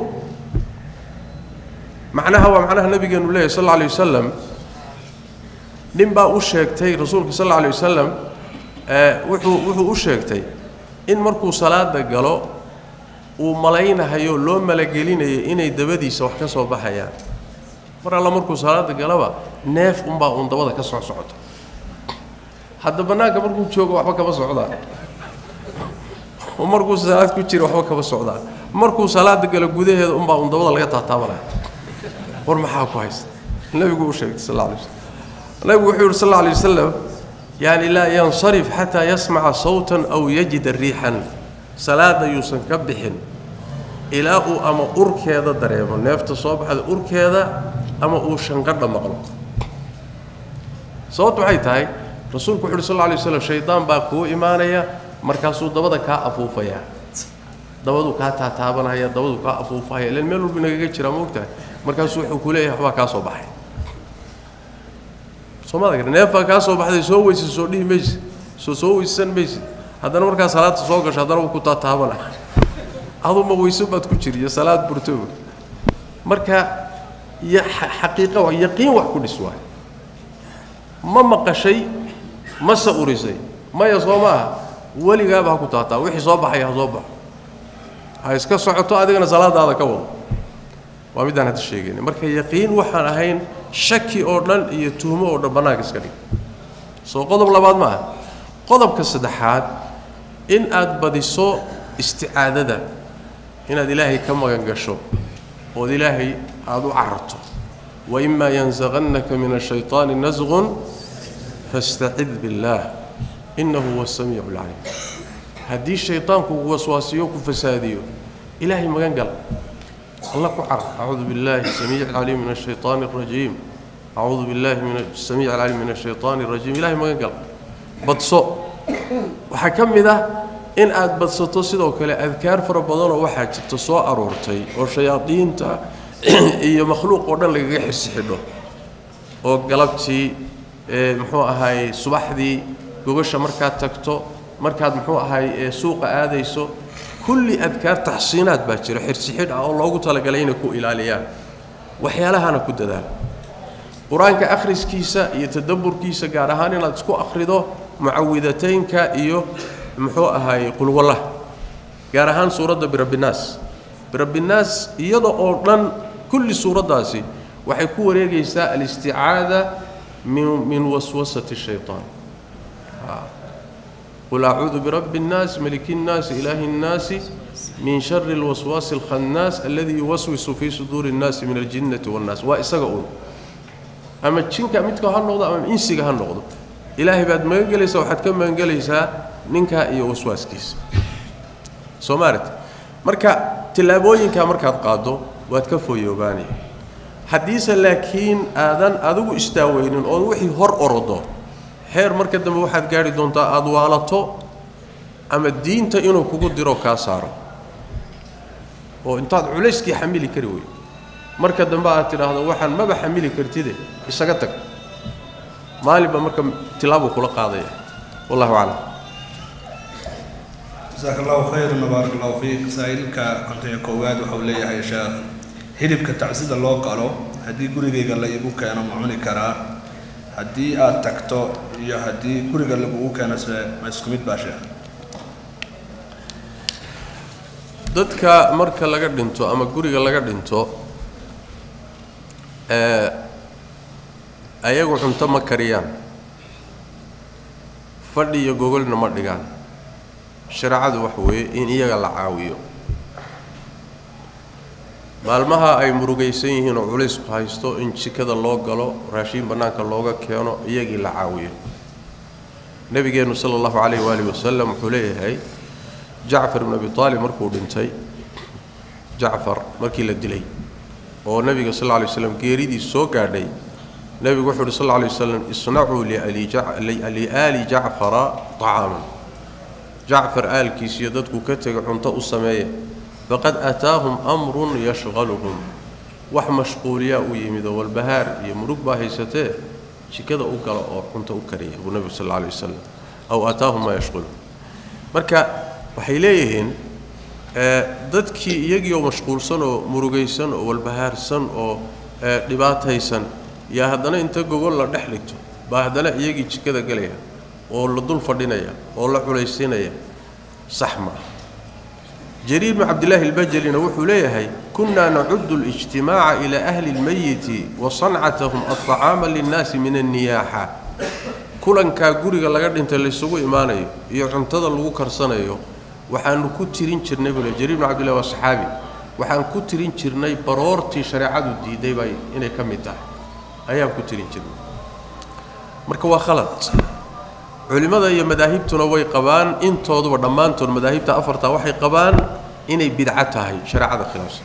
macnaha waa macnaha nabigeenu leeyahy sal alla alay wasalam nin baa u sheegtay rasuulka sal alla alay wasalam wuxuu wuxuu u sheegtay in markuu salaada galo uu malaynahayo loo malagelinayo inay dabadiisa wax ka soo baxayaan mar alla markuu salaada galaba neef unbaa uun dabada ka soo socoto hadda bannaanka markuu joogo waxba kama socdaan oo markuu salaad ku jira waxba kama socdaan markuu salaada galo gudaheeda unbaa uun dabada laga taataabanaya war maxaa ku haysta nebigu u sheegtay sal alla alay waslam nebigu wuxuu yidhi sal alla alay wasalam yani laa yansarif xataa yasmaca sawtan aw yajida riixan salaada yuusan ka bixin ilaa uu ama urkeeda dareemo neefta soo baxda urkeeda ama uu shanqadha maqlo sababtu waxay tahay rasuulku wuxu uhi sal lay waslam shaydaan baa kuu imaanaya markaasuu dabada kaa afuufayaa dabaduu kaa taataabanaya dabaduu kaa afuufahaya ilan meel walba nagaga jiraa ma ogtahay markaasuu wuxuu ku leeyahay waxbaa kaa soo baxay soomada gar neefbaa kaa soo baxday soo weysa soo dhihi maysid soo soo weysan maysid haddana markaa salaadta soo gasho haddana wuu ku taataabana aduma weyso baad ku jiri iyo salaad burtooba marka y xaqiiqa wa yaqiin wax ku dhis waay ma maqashay mase urisay maya soo ma aha weligaaba ha ku taataa wixii soo baxaya ha soo baxo ha iska socoto adigana salaadaada ka wado waa middaan hadda sheegayna marka yaqiin waxaan ahayn shaki oo dhan iyo tuhmo oo dhan bannaanka iska dhig soo qodob labaad ma aha qodobka saddexaad in aad badiso isticaadada inaad ilaahay ka magan gasho ood ilaahay aada u cararto waimaa yansaqannaka min ashayطaani nasqun fastacid biاllaah innahu huwa asamiicu alcaliim haddii shaydaanku uu waswaasiyo ku fasaadiyo ilaahay magan gal alla ku car acuudu biاllahi samiic alcaliim min ashayطaani اrajiim acuudu biاllahi min samiic alcaliim min ashayطaani اrajiim ilahay magan gal badso waxaa ka mid ah in aad badsato sidoo kale adkaar fara badanoo waxaa jirta soo aroortay oo shayaadiinta iyo makhluuq oo dhan lagaga xirsi xidho oo galabtii muxuu ahaay subaxdii gogasha markaad tagto markaad muxuu ahaay suuqa aadayso kulli adkaar taxsiinaad baa jira xirsi xidh ah oo loogu talagalay inay ku ilaaliyaan waxyaalahana ku dadaal qur-aanka akhriskiisa iyo tadabburkiisa gaar ahaan inaad isku akhrido mucawidataynka iyo muxuu ahaay qulwallah gaar ahaan suuradda birabbinaas birabbinaas iyada oo dhan kulli suuraddaasi waxay ku wareegaysaa alisticaada min min waswasati shayطaan qul acuudu birabbi اnnaas maliki اnnaasi ilaahi اnnaasi min shari اlwaswaasi اlkhannaas alladii yuwaswisu fii suduuri اnnaasi min aljinnati waاnnaas waa isaga uun ama jinka midka ha noqdo ama insiga ha noqdo ilaahay baad magan gelaysaa waxaad ka magan gelaysaa ninkaa iyo waswaaskiisa soo maarat marka tillaabooyinkaa markaad qaaddo waad ka fooyoobaanaya haddiise laakiin aadan adigu istaaweynin ood wixii hor orodo xeer marka dambe waxaad gaadhi doontaa aada waalato ama diinta inuu kugu diro kaa saaro oo intaad culayskii xamili kari wey marka dambe aad tidhaahdo waxaan maba xamili kartide isaga tag maalinba marka tilaabuu kula qaadaya wallahu aclam jasaaka allahu khayran wabaarak allahu fiik saa-iilka konton iyo koowaad waxau leeyahay sheekh hilibka tacsida loo qalo haddii gurigayga la igu keeno ma cuni karaa haddii aad tagto iyo haddii guriga lagugu keeno se ma isku mid baa sheekh dadka marka laga dhinto ama guriga laga dhinto ee ayagu cunto ma kariyaan fadhi iyo gogolna ma dhigaan shareecadu waxa weeye in iyaga la caawiyo maalmaha ay murugaysan yihiin oo culaysku haysto in jikada loo galo raashiin bannaanka looga keeno iyagii la caawiyo nebigeennu sala allahu calayh waalihi wasalam wuxuu leeyahay jacfar ibnu abi aalib markuu dhintay jacfar markii la dilay oo nebiga sal lla lay waslam geeridii soo gaadhay nebigu wuxuu uhi sal lla lay waslam isnacuu liaali jacfara طacaaman jacfar aalkiisiyo dadku ka tegay cunto u sameeya faqad aataahum amrun yashqaluhum wax mashquuliyaa u yimid oo walbahaar iyo murug baa haysatee jikada u gala oo cunto u kariya buu nebigu sal alla alay wasalam aw aataahum maa yashqaluhum marka waxay leeyihiin dadkii iyagiioo mashquulsan oo murugaysan oo walbahaarsan oo dhibaataysan yaa haddana inta gogol la dhex dhigto baa haddana iyagii jikada gelaya oo la dul fadhinaya oo la culaysiinaya sax maa jariir bnu cabdillaahi albajalina wuxuu leeyahay kunnaa nacudu اlijtimaaca ilaa ahli اlmayiti wa sancatahum aطacaama linnaasi min anniyaaxa kulankaa guriga laga dhintay laysugu imaanayo iyo cuntada lagu karsanayo waxaanu ku tirin jirnay buu le jariir bnu cabdillahi waa saxaabi waxaan ku tirin jirnay baroortii shareecadu diiday bay inay ka mid tahay ayaan ku tirin jirnay marka waa khalad culimmada iyo madaahibtuna way qabaan intooduba dhammaantood madaahibta afarta waxay qabaan inay bidco tahay shareecada khilaafsan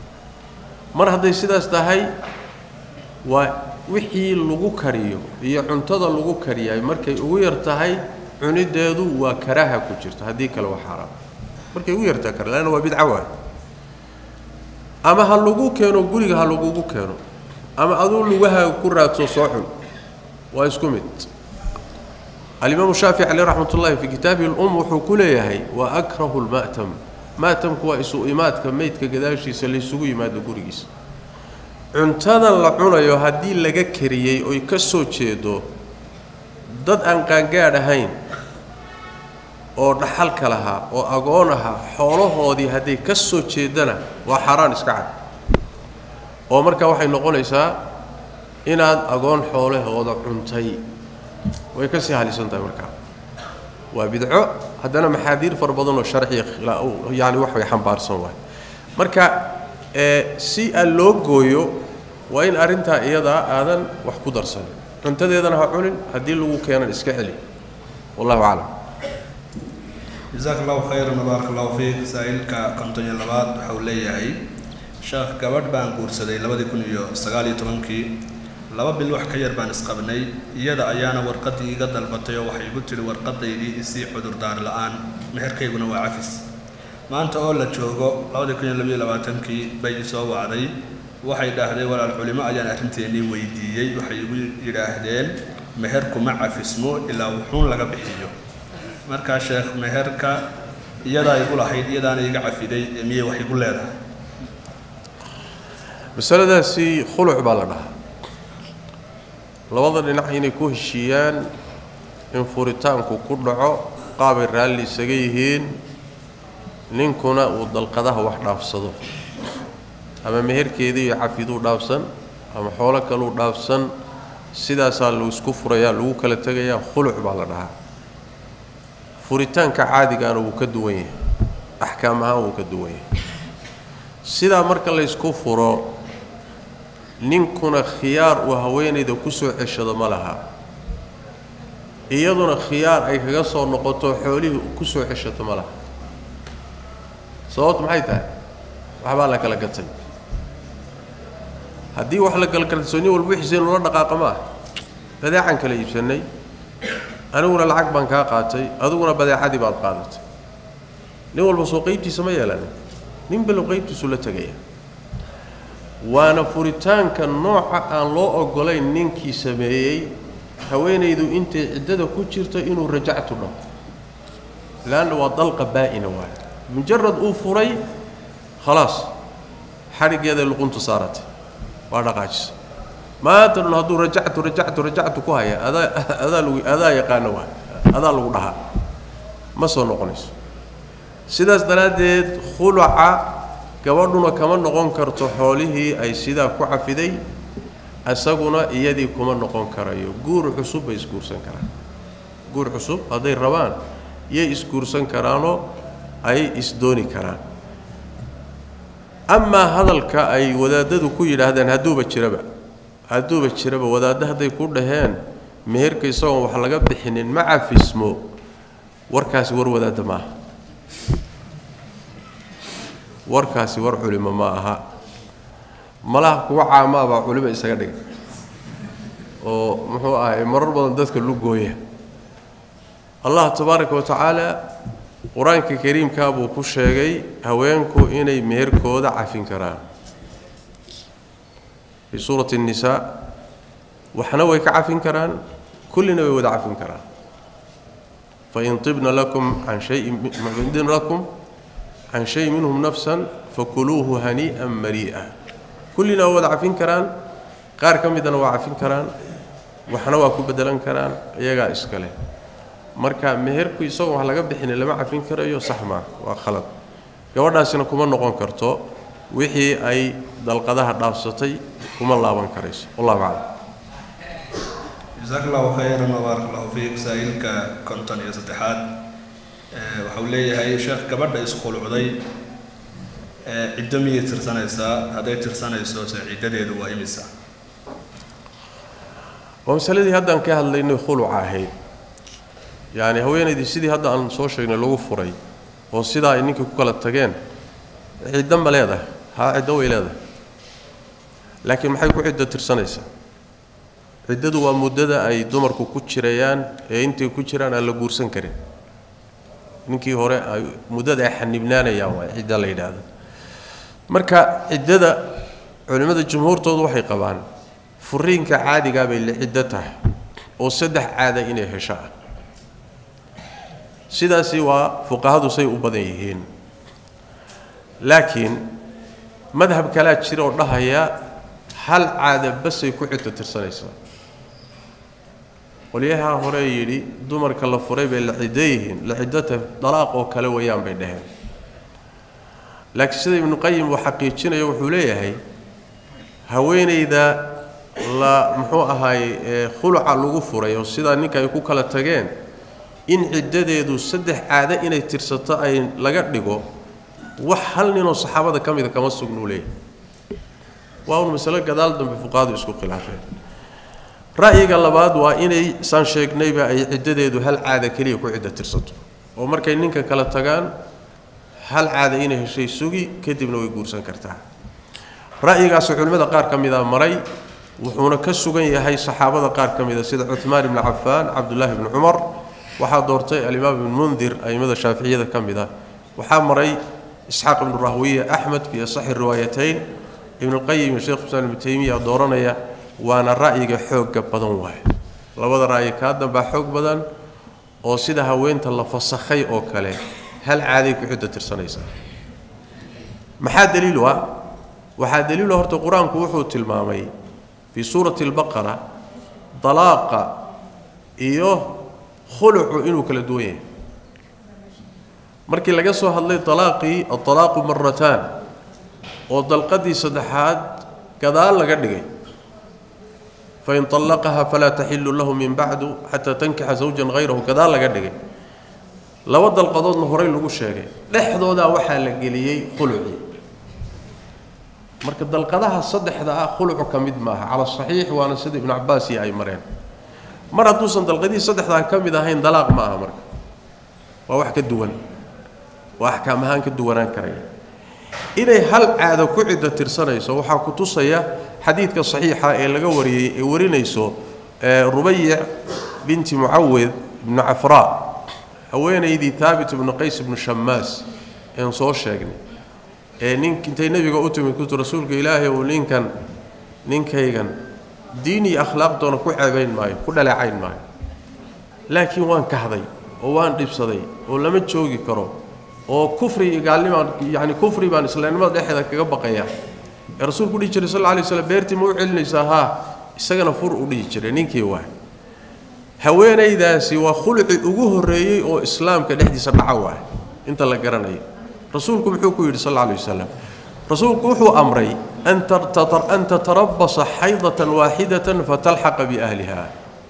mar hadday sidaas tahay waa wixii lagu kariyo iyo cuntada lagu kariyaay markay ugu yar tahay cunideedu waa karaaha ku jirta haddii kale waa xaaraam markay ugu yartahay kar leanna waa bidco waay ama ha lagu keeno guriga ha lagugu keeno ama aduu lugahaaga ku raadso soo cun waa isku mid alimaamu shaafici caleyh raxmat ullahi fii kitaabihi lum wuxuu ku leeyahay wa akrahu lma'tam ma'tamku waa isu imaadka meydka gadaashiisa laysugu yimaado gurigiisa cuntadan la cunayo haddii laga kariyey oy ka soo jeedo dad aan qaangaadh ahayn oo dhaxalka lahaa oo agoon ahaa xoolahoodii hadday ka soo jeedana waa xaaraan iska cad oo markaa waxay noqonaysaa inaad agoon xoolahooda cuntay way ka sii halisan tahay markaa waa bidco haddana maxaadiir fara badanoo sharciya yani wax way xambaarsan waay marka si aan loo gooyo waa in arrintaa iyadaa aadan wax ku darsanin cuntadeedana ha cunin haddii lagu keenan iska celi wallahu aclam jasaaka allahu khayran wbaaraka allahu fiik saa-iilka konton iyo labaad waxa uu leeyahay sheekh gabadh baan guursaday labadii kun iyo sagaal iyo tobankii laba bil wax ka yar baan isqabnay iyada ayaana warqaddii iga dalbatay oo waxay igu tidhi warqadaydii isii cudurdaar la-aan meherkayguna waa cafis maanta oo la joogo labadii kun iyo labayo labaatankii bay isoo wacday waxay dhaahdeen walaal culimo ayaan arrinteennii weydiiyey waxay igu yidhaahdeen meherkuma cafismo ilaa wuxuun laga bixiyo markaa sheekh meherka iyadaa igu lahayd iyadaana iga cafiday ee miyay wax igu leedahay masaladaasi khuluc baa la dhahaa labada dhinac inay ku heshiiyaan in furitaanku ku dhaco qaabay raalli isaga yihiin ninkuna uu dalqadaha wax dhaafsado ama meherkeedii iyo cafiduu dhaafsan ama xoolo kaluu dhaafsan sidaasaa lu isku furayaa lagu kala tegayaa khuluc baa la dhahaa furitaanka caadigaana wuu ka duwan yahay axkaam ahaan wuu ka duwan yahay sidaa marka laysku furo ninkuna khiyaar uu haweenayda ku soo ceshado ma laha iyaduna khiyaar ay kaga soo noqoto xoolihii ku soo ceshato ma laha sababtu maxay tahay waxbaa la kala gatay haddii wax la kala gatay nin walba wixiisa inula dhaqaaqa ma ah badeecaan kala iibsannay aniguna lacag baan kaa qaatay adiguna badeecadii baad qaadatay nin walba soo qaybtiisa ma yeelanin nin balow qaybtiisu la tegaya waana furitaanka nooca aan loo oggolayn ninkii sameeyey haweenaydu intay ciddada ku jirto inuu rajactu dhaho leanna waa dalqa baa'ina waayo mujarad uu furay khalaas xadhiggeeday luquntu saaratay waa dhaqaajisa maanta dhan hadduu rajactu rajactu rajactu ku haya adaa adaa lagu adaa yaqaano waay adaa lagu dhahaa ma soo noqonayso sidaas daraaddeed khuluca gabadhuna kama noqon karto xoolihii ay sidaa ku cafiday isaguna iyadii kuma noqon karayo guur cusub bay isguursan karaan guur cusub hadday rabaan yay isguursan karaanoo ay isdooni karaan amaa hadalka ay wadaadadu ku yidhaahdeen hadduuba jiraba hadduuba jiraba wadaaddo hadday ku dhaheen meherka isagoon wax laga bixinin ma cafismo warkaasi war wadaadda ma aha warkaasi war culimo ma aha malaha kuwa caamaabaa culimo isaga dhigay oo muxuu ahay marar badan dadka lugooya allah tabaaraka wa tacaala qur-aanka kariimkaa buu ku sheegay haweenku inay meherkooda cafin karaan fii suurati الnisaa waxna way ka cafin karaan kullina way wada cafin karaan fain ibna lakum can shayin ibna lakum can shay minhum nafsan fakuluuhu hanii'an marii'a kullina waa wada cafin karaan qaar ka midana waa cafin karaan waxna waa ku bedelan karaan iyagaa iskale marka meherku isagoo wax laga bixina lama cafin karayo sax maa waa khalad gabadhaasina kuma noqon karto wixii ay dalqadaha dhaafsatay kuma laaban karayso wallahu aclam jasaaka allahu khayran wabaarak allahu fiik saa-iilka konton iyo saddexaad waxa uu leeyahay sheekh gabadha iskhulucday ciddo miyay tirsanaysaa hadday tirsanayso se ciddadeedu waa imisa waa masaladii haddaan ka hadlaynay khuluca ahayd yacni haweenaydii sidii hadda aan soo sheegnay lagu furay oo sidaa ay ninkii ku kala tageen ciddo ma leedahay haa ciddo way leedahay laakiin maxay ku ciddo tirsanaysaa ciddadu waa muddada ay dumarku ku jirayaan ee intay ku jiraan aan la guursan karin ninkii hore ay muddada ay xanibnaanayaan waa cidda la yidhaahdo marka ciddada culimmada jumhuurtoodu waxay qabaan furiinka caadigaa bay la ciddo tahay oo saddex caada inay hesho ah sidaasi waa fuqahadu say u badan yihiin laakiin madhab kalaa jira oo dhahaya hal caada basay ku ciddo tirsanaysaa qolyahaa hore yidhi dumarka la furay bay la ciddo yihiin la ciddota dalaaq oo kale wayaan bay dhaheen laakiin sida ibnuqayim uu xaqiijinayo wuxuu leeyahay haweenayda la muxuu ahaaye khuluca lagu furay oo sidaa ninka ay ku kala tageen in ciddadeedu saddex caado inay tirsato ay laga dhigo wax hal ninoo saxaabada ka mida kama sugnuu leeyahay waa un masalo gadaal dambe fuqahadu isku khilaafeen ra'yiga labaad waa inay saan sheegnayba ay ciddadeedu hal caada keliya ku ciddo tirsato oo markay ninka kala tagaan hal caada inay heshay sugi kadibna way guursan kartaa ra'yigaasi culimmada qaar ka mida maray wuxuuna ka sugan yahay saxaabada qaar ka mida sida cuhmaan ibni cafaan cabdullaahi ibni cumar waxaa doortay alimaam ibn mundir a'immada shaaficiyada ka mid ah waxaa maray isxaaq ibnu rahwiya axmed fii asaxi riwaayatayn ibnulqayim iyo sheekh islaan ibnu taymiya dooranaya waana ra'yiga xoogga badan waaye labada ra'yi kaa dambaa xoog badan oo sida haweenta la fasakhay oo kale hal caaday ku ciddo tirsanaysaa maxaa daliilu ah waxaa daliilu horta qur-aanku wuxuu tilmaamay fii suurati albaqara dalaaqa iyo khulucu inuu kala duwan yahay markii laga soo hadlay dalaaqii adalaaqu marataan oo dalqadii saddexaad gadaal laga dhigay fain طallaqaha falaa taxilu lahu min bacdu xataa tankixa zawjan hayrahu gadaal laga dhigay laba dalqadoodna horey lagu sheegay dhexdoodaa waxaa la geliyey khulucii marka dalqadaha saddexda ah khulucu ka mid maaha cala saxiix waana sida ibnu cabaas iyo ay mareen mar hadduusan dalqadihii saddexdaa ka mid ahayn dalaaq ma aha marka waa wax ka duwan waa axkaam ahaan ka duwanaan karaya inay hal caado ku ciddo tirsanayso waxaa ku tusaya xadiidka saxiixa ee laga wariyey ee warinayso rubayic binti mucawid ibnu cafraa haweenaydii taabit ibnu qays ibnu shamaas een soo sheegnay ee nink intay nebiga u timid kutu rasuulka ilaahay uu ninkan ninkaygan diin iyo akhlaaq doona ku ceebayn maayo ku dhaleecayn maayo laakiin waan kahday oo waan dhibsaday oo lama joogi karo oo kufri iyo gaalnimaan yacni kufri baan islaamnimada dhexeeda kaga baqaya ee rasuulku u dhihi jiray sal alla alay slam beertii ma u celinaysaa haa isagana fur u dhihi jiray ninkii waay haweenaydaasi waa khuluci ugu horreeyey oo islaamka dhexdiisa dhaca waay inta la garanayo rasuulku muxuu ku yidhi sal alla alay wasalam rasuulku wuxuu amray an tatarabasa xaydatan waaxidatan fatalxaqa biahliha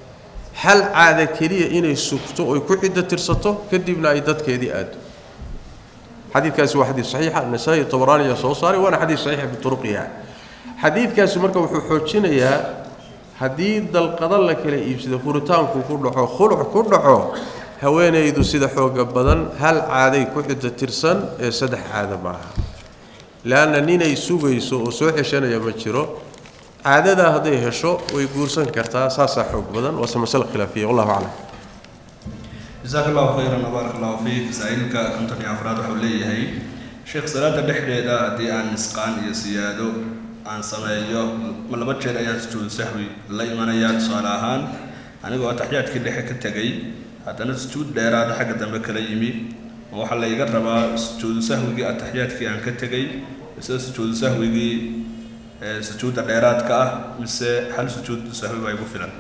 hal caada keliya inay sugto oy ku ciddo tirsato kadibna ay dadkeedii aado xadiidkaasi waa xadiid saxiixa nasaa-i tabaraani ayaa soo saaray waana xadiid saxiixa bituruqiha xadiidkaasi marka wuxuu xoojinayaa haddii dalqado la kala iibsado furitaanku ku dhaco khuluc ku dhaco haweenaydu sida xooga badan hal caaday ku ciddo tirsan ee saddex caado maaha leanna ninay sugayso oo soo xeshanaya ma jiro caadadaa hadday hesho way guursan kartaa saasaa xoog badan waase masale khilaafiya wallahu aclam jasaaka allahu khayran wabaarak allahu fiik masaa'ilka konton iyo afraad waxau leeyahay sheekh salaada dhexdeeda haddii aan nisqaan iyo siyaado aan sameeyo ma laba jeer ayaan sujuudu sahwi la imanayaa tusaale ahaan anigoo ataxyaadkii dhexe ka tegay haddana sujuud dheeraada xagga dambe kala yimi ma waxaa la iga rabaa sujuudu sahwigii ataxyaadkii aan ka tegay mise sujuudu sahwigii sujuudda dheeraadka ah mise hal sujuudu sahwi baa igu filan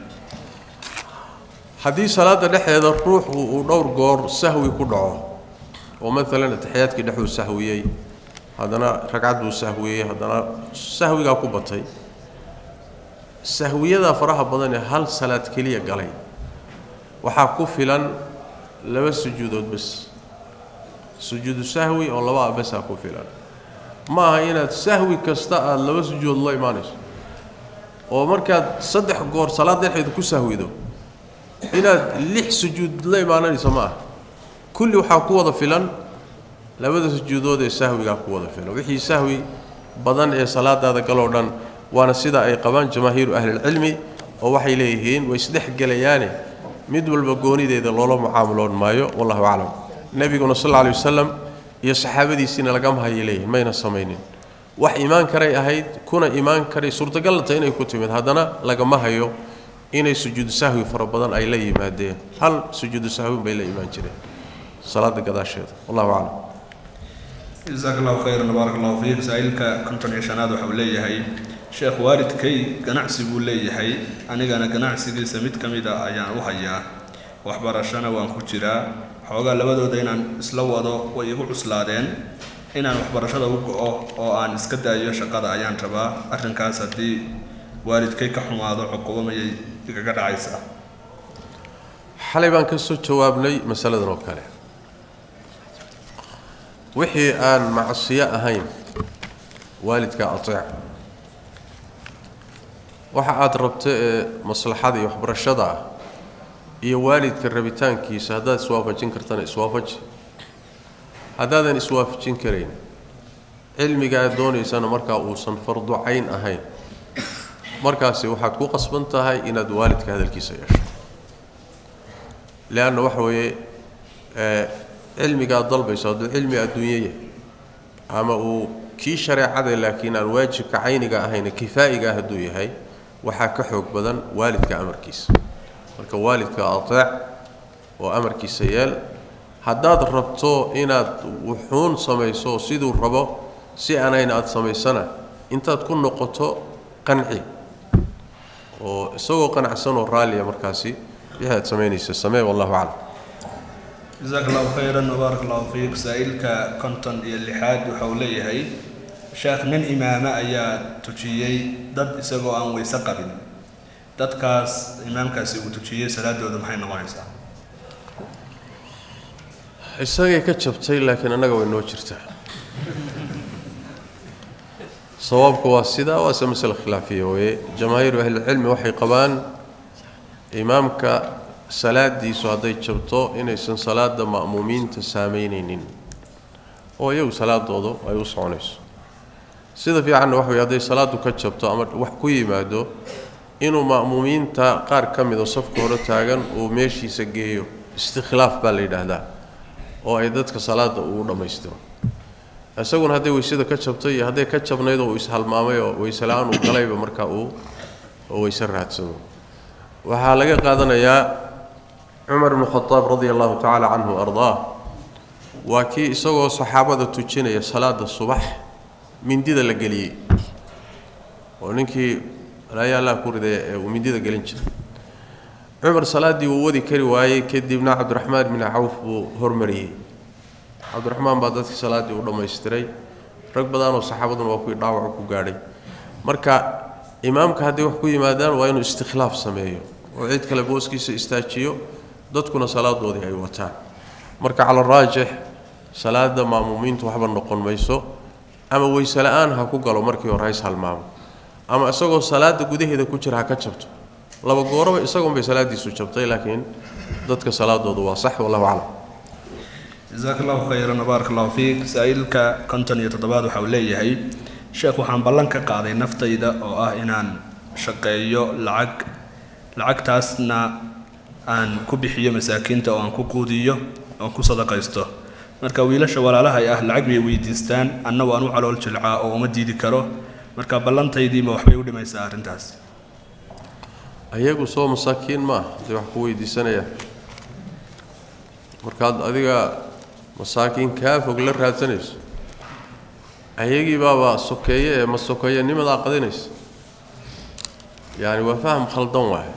haddii salaada dhexdeeda ruuxu uu dhowr goor sahwi ku dhaco oo maalan ataxiyaadkii dhexuu sahwiyey haddana ragcad buu sahwiyey haddana sahwigaa ku batay sahwiyadaa faraha badan ee hal salaad keliya galay waxaa ku filan laba sujuudood bes sujuudu sahwi oo laba abesaa ku filan ma aha inaad sahwi kasta aada laba sujuudood la imaanayso oo markaad saddex goor salaad dhexeeda ku sahwido inaad lix sujuud la imaananayso ma aha kulli waxaa ku wada filan labada sujuudood ee sahwigaa ku wada filan wixii sahwi badan ee salaadaada galoo dhan waana sida ay qabaan jamaahiiru ahlilcilmi oo waxay leeyihiin way isdhexgelayaane mid walba goonideeda loola mucaamuloon maayo wallahu aclam nebiguna sal alla alay wasalam iyo saxaabadiisiina lagama hayay leeyihin mayna samaynin wax imaan karay ahayd kuna imaan karay suurtagalata inay ku timid haddana lagama hayo inay sujuudu sahwi fara badan ay la yimaadeen hal sujuudu sahwin bay la imaan jireen salaada gadaasheeda wallahu aclam jasaaka allahu khayran wabaarak allahu fiik masaa'ilka konton iyo shanaad waxau leeyahay sheekh waalidkay ganacsi buu leeyahay anigana ganacsigiisa mid ka mid a ayaan u hayaa waxbarashana waan ku jiraa xoogaa labadooda inaan isla wado way igu cuslaadeen inaan waxbarashada u go-o oo aan iska daayo shaqada ayaan rabaa arrinkaas haddii waalidkay ka xumaado cuqubo mayay igaga dhacaysaa xalay baan ka soo jawaabnay masaladan oo kale wixii aan macsiyo ahayn waalidka ateec waxa aad rabto ee maslaxada iyo waxbarashada ah iyo waalidka rabitaankiisa haddaad iswaafajin kartana iswaafaji haddaadan iswaafajin karayn cilmiga aad doonaysana markaa uusan fardu cayn ahayn markaasi waxaad ku qasban tahay inaad waalidka hadalkiisa yeesho leanna waxa weeye cilmiga aad dalbayso hadduu cilmi adduunyo yahay ama uu kii shareecada laakiin aan waajibka cayniga ahayne kifaa'iga ah hadduu yahay waxaa ka xoog badan waalidka amarkiisa marka waalidka ateec oo amarkiisa yeel haddaad rabto inaad wuxuun samayso siduu rabo si aanayn aada samaysana intaad ku noqoto qanci oo isagoo qanacsan oo raalliya markaasi wixii aad samaynaysa samee wallahu aclam jasaak allahu khayran wabaarak allahu fiik saa-iilka konton iyo lixaad waxa uu leeyahay sheekh nin imaame ayaa tujiyey dad isagoo aan weyse qabin dadkaas imaamkaasi uu tujiyey salaadooda maxay noqonaysaa isagay ka jabtay laakiin annaga way noo jirtaa sawaabku waa sidaa waase masale khilaafiya weye jamaahiiru ahlilcilmi waxay qabaan imaamka salaadiisu hadday jabto inaysan salaada ma'muumiinta saameynaynin oo iyagu salaadoodu ay u soconayso sida fiicanna waxa wey hadday salaadu ka jabto ama wax ku yimaado inuu ma'muumiinta qaar ka midoo safka hore taagan uu meeshiisa geeyo istikhlaaf baa la yidhaahdaa oo ay dadka salaada uu dhammaystiro isaguna hadday weysada ka jabtay iyo hadday ka jabnayd oo uu ishalmaamay oo weyse la-aan uu galayba markaa uu weyse raadsado waxaa laga qaadanayaa cumar bnu khadaab radia allahu tacaala canhu ardaa waa kii isagoo saxaabada tujinaya salaada subax mindida la geliyey oo ninkii alaayaa allah ku riday ee uu mindida gelin jiray cumar salaaddii wuu wadi kari waayey kadibna cabdiraxmaan bni cawf buu hormariyey cabdiraxmaan baa dadkii salaaddii u dhammaystiray rag badanoo saxaabaduna waa kuwii dhaawacu ku gaadhay marka imaamka hadday wax ku yimaadaan waa inuu istikhlaaf sameeyo oo cid kale booskiisa istaajiyo dadkuna salaadoodii ay wataan marka cala raajix salaada ma'muumiintu waxba noqon mayso ama weyse la-aan ha ku galo markii hore hays halmaamo ama isagoo salaada gudaheeda ku jira ha ka jabto laba gooraba isagoonbay salaadiisu jabtay laakiin dadka salaadoodu waa sax wallahu aclam jasaak allahu khayran wabaarak allahu fiik saa-iilka konton iyo toddobaad waxa uu leeyahay sheekh waxaan ballan ka qaaday naftayda oo ah inaan shaqeeyo lacag lacagtaasna aan ku bixiyo masaakiinta oo aan ku quudiyo oon ku sadaqaysto marka wiilasha walaalahay ah lacag bay weydiistaan anna waan u calool jilcaa oo uma diidi karo marka ballantaydiima waxbay u dhimaysaa arrintaas ayagu soo masaakiin ma ah hadday wax ku weydiisanayaan markaad adiga masaakiin kaa fog la raadsanayso ayagii baaba sokeeye ee ma sokeeye nimadaa qadinaysa yacani waa faham khaldan waaye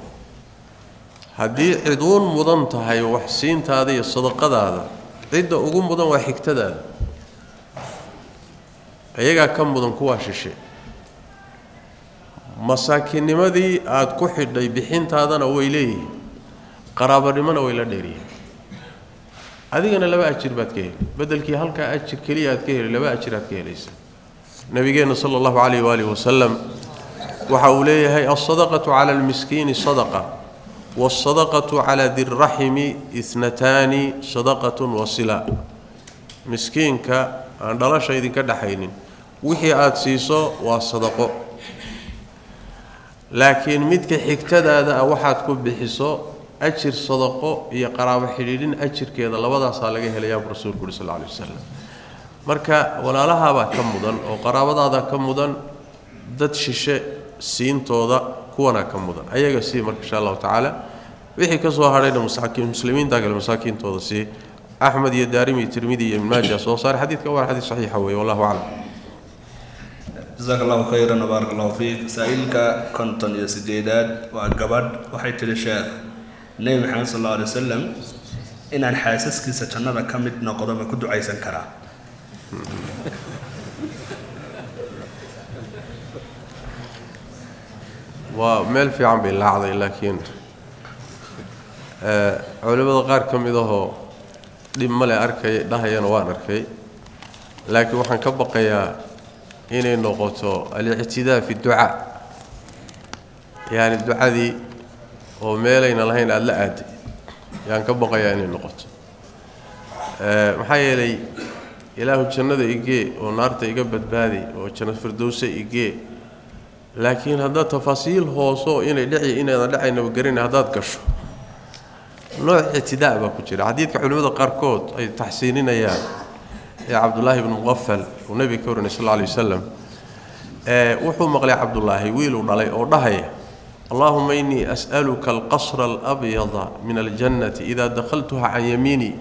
haddii ciduun mudan tahay wax siintaada iyo sadaqadaada cidda ugu mudan waa xigtadaada iyagaa ka mudan kuwaa shishe masaakiinnimadii aada ku xidhay bixintaadana way leeyihiin qaraabanimona way la dheeriyihin adigana laba ajir baad ka heli bedelkii halkaa ajir keliya aad ka heli laba ajir aad ka helaysa nabigeenna sala allahu calayh waalihi wasalam waxa uu leeyahay alsadaqatu cala almiskiini sadaqa waalsadaqatu cala dirraximi itnataani sadaqatun wasila miskiinka aan dhalasha idinka dhexaynin wixii aada siiso waa sadaqo laakiin midka xigtadaada ah waxaad ku bixiso ajir sadaqo iyo qaraabo xidhiidhin ajirkeeda labadaasaa laga helayaa buu rasuulku uhi sal lla alay wasalam marka walaalahaabaa ka mudan oo qaraabadaadaa ka mudan dad shishe siintooda kuwanaa ka mudan ayaga sii marka insha allahu tacaala wixii ka soo hadhayna masaakiin muslimiinta kale masaakiintooda sii axmed iyo daarimi iyo tirmidi iyo ibn maaja soo saare xadiidka waa xadiid saxiixa weeye wallahu aclam jasaak allahu khayran wabaarak allahu fiik saa-iilka konton iyo sideedaad waa gabadh waxay tidhi sheekh nebi maxamed sal alla alay wasalam inaan xaasaskiisa jannada ka mid noqdo ma ku ducaysan karaa waa meel fiican bay laacday laakiin culimmada qaar ka mid ahoo dhib male arkay dhahayana waan arkay laakiin waxaan ka baqayaa inay noqoto alictidaa fi ducaa yacni ducadii oo meelayna lahayn aada la aaday yaan ka baqayaa inay noqoto maxaa yeelay ilaahu jannada igee oo naarta iga badbaaday oo janna firdowse igee laakiin haddaad tafaasiil hooso inay dhici inaydan dhacaynaba garina haddaad gasho nooc ictidaa baa ku jira xadiidka culimmada qaarkood ay taxsiininayaan ee cabdullaahi ibnu muqafal uu nebiga ka warinay sal alla alay wasalam wuxuu maqlay cabdullaahi wiiluu dhalay oo dhahaya allaahuma innii as'aluka alqasra alabyada min aljannati idaa dakhaltuha can yamiinii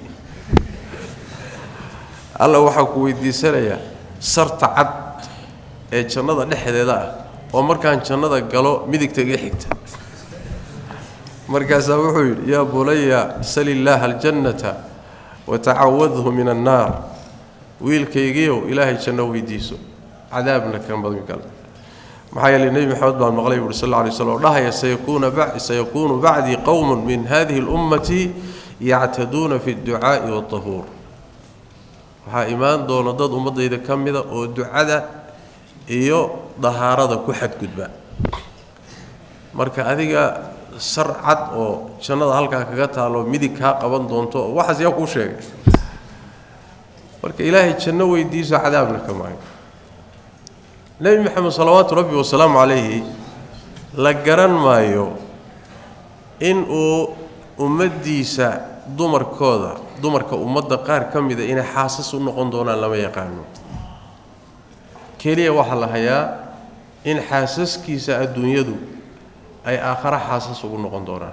alla waxaa ku weydiisanayaa sarta cad ee jannada dhexdeeda ah oo markaan jannada galo midigta iga xigta markaasaa wuxuu yidhi yaa bulaya sal illaaha aljannata watacawadhu min annaar wiilkaygiiow ilaahay janno weydiiso cadaabna ka magangal maxaa yeelay nebi maxamed baan maqlay buuri sal alla alay slam oo dhahaya sayakuuna sayakuunu bacdii qowmun min hadihi اlummati yactaduuna fi اdducaa'i waاطahuur waxaa imaan doona dad ummaddayda ka mida oo ducada iyo dahaarada ku xadgudba marka adiga sar cad oo jannada halkaa kaga taalo midig kaa qaban doonto waxaas yaa kuu sheegay marka ilaahay janno weydiiso cadaabna ka maayo nebi maxamed salawaatu rabbi wasalaamu calayhi la garan maayo in uu ummaddiisa dumarkooda dumarka ummadda qaar ka mida inay xaasas u noqon doonaan lama yaqaano keliya waxaa la hayaa in xaasaskiisa adduunyadu ay aakhare xaasas ugu noqon doonaan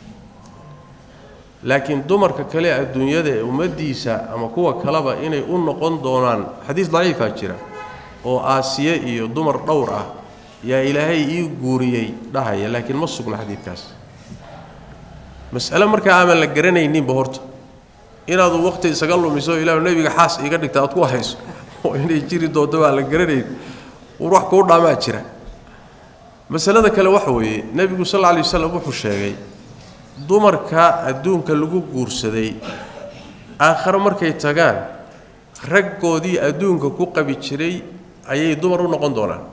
laakiin dumarka kale adduunyada ee ummaddiisa ama kuwa kaleba inay u noqon doonaan xadiis daciifaa jira oo aasiye iyo dumar dhowr ah yaa ilaahay ii guuriyey dhahaya laakiin ma sugna xadiidkaas mas'ale markaa aaman la garanayninba horta inaadu waqti isaga lumiso ilaahu nebiga xaas iiga dhigta aad ku hayso oo inay jiri doonto baa la garanayn war wax kuu dhaamaa jira masalada kale waxa weeye nebigu sal alla lay wasalam wuxuu sheegay dumarka adduunka lagu guursaday aakhare markay tagaan raggoodii adduunka ku qabi jiray ayay dumar u noqon doonaan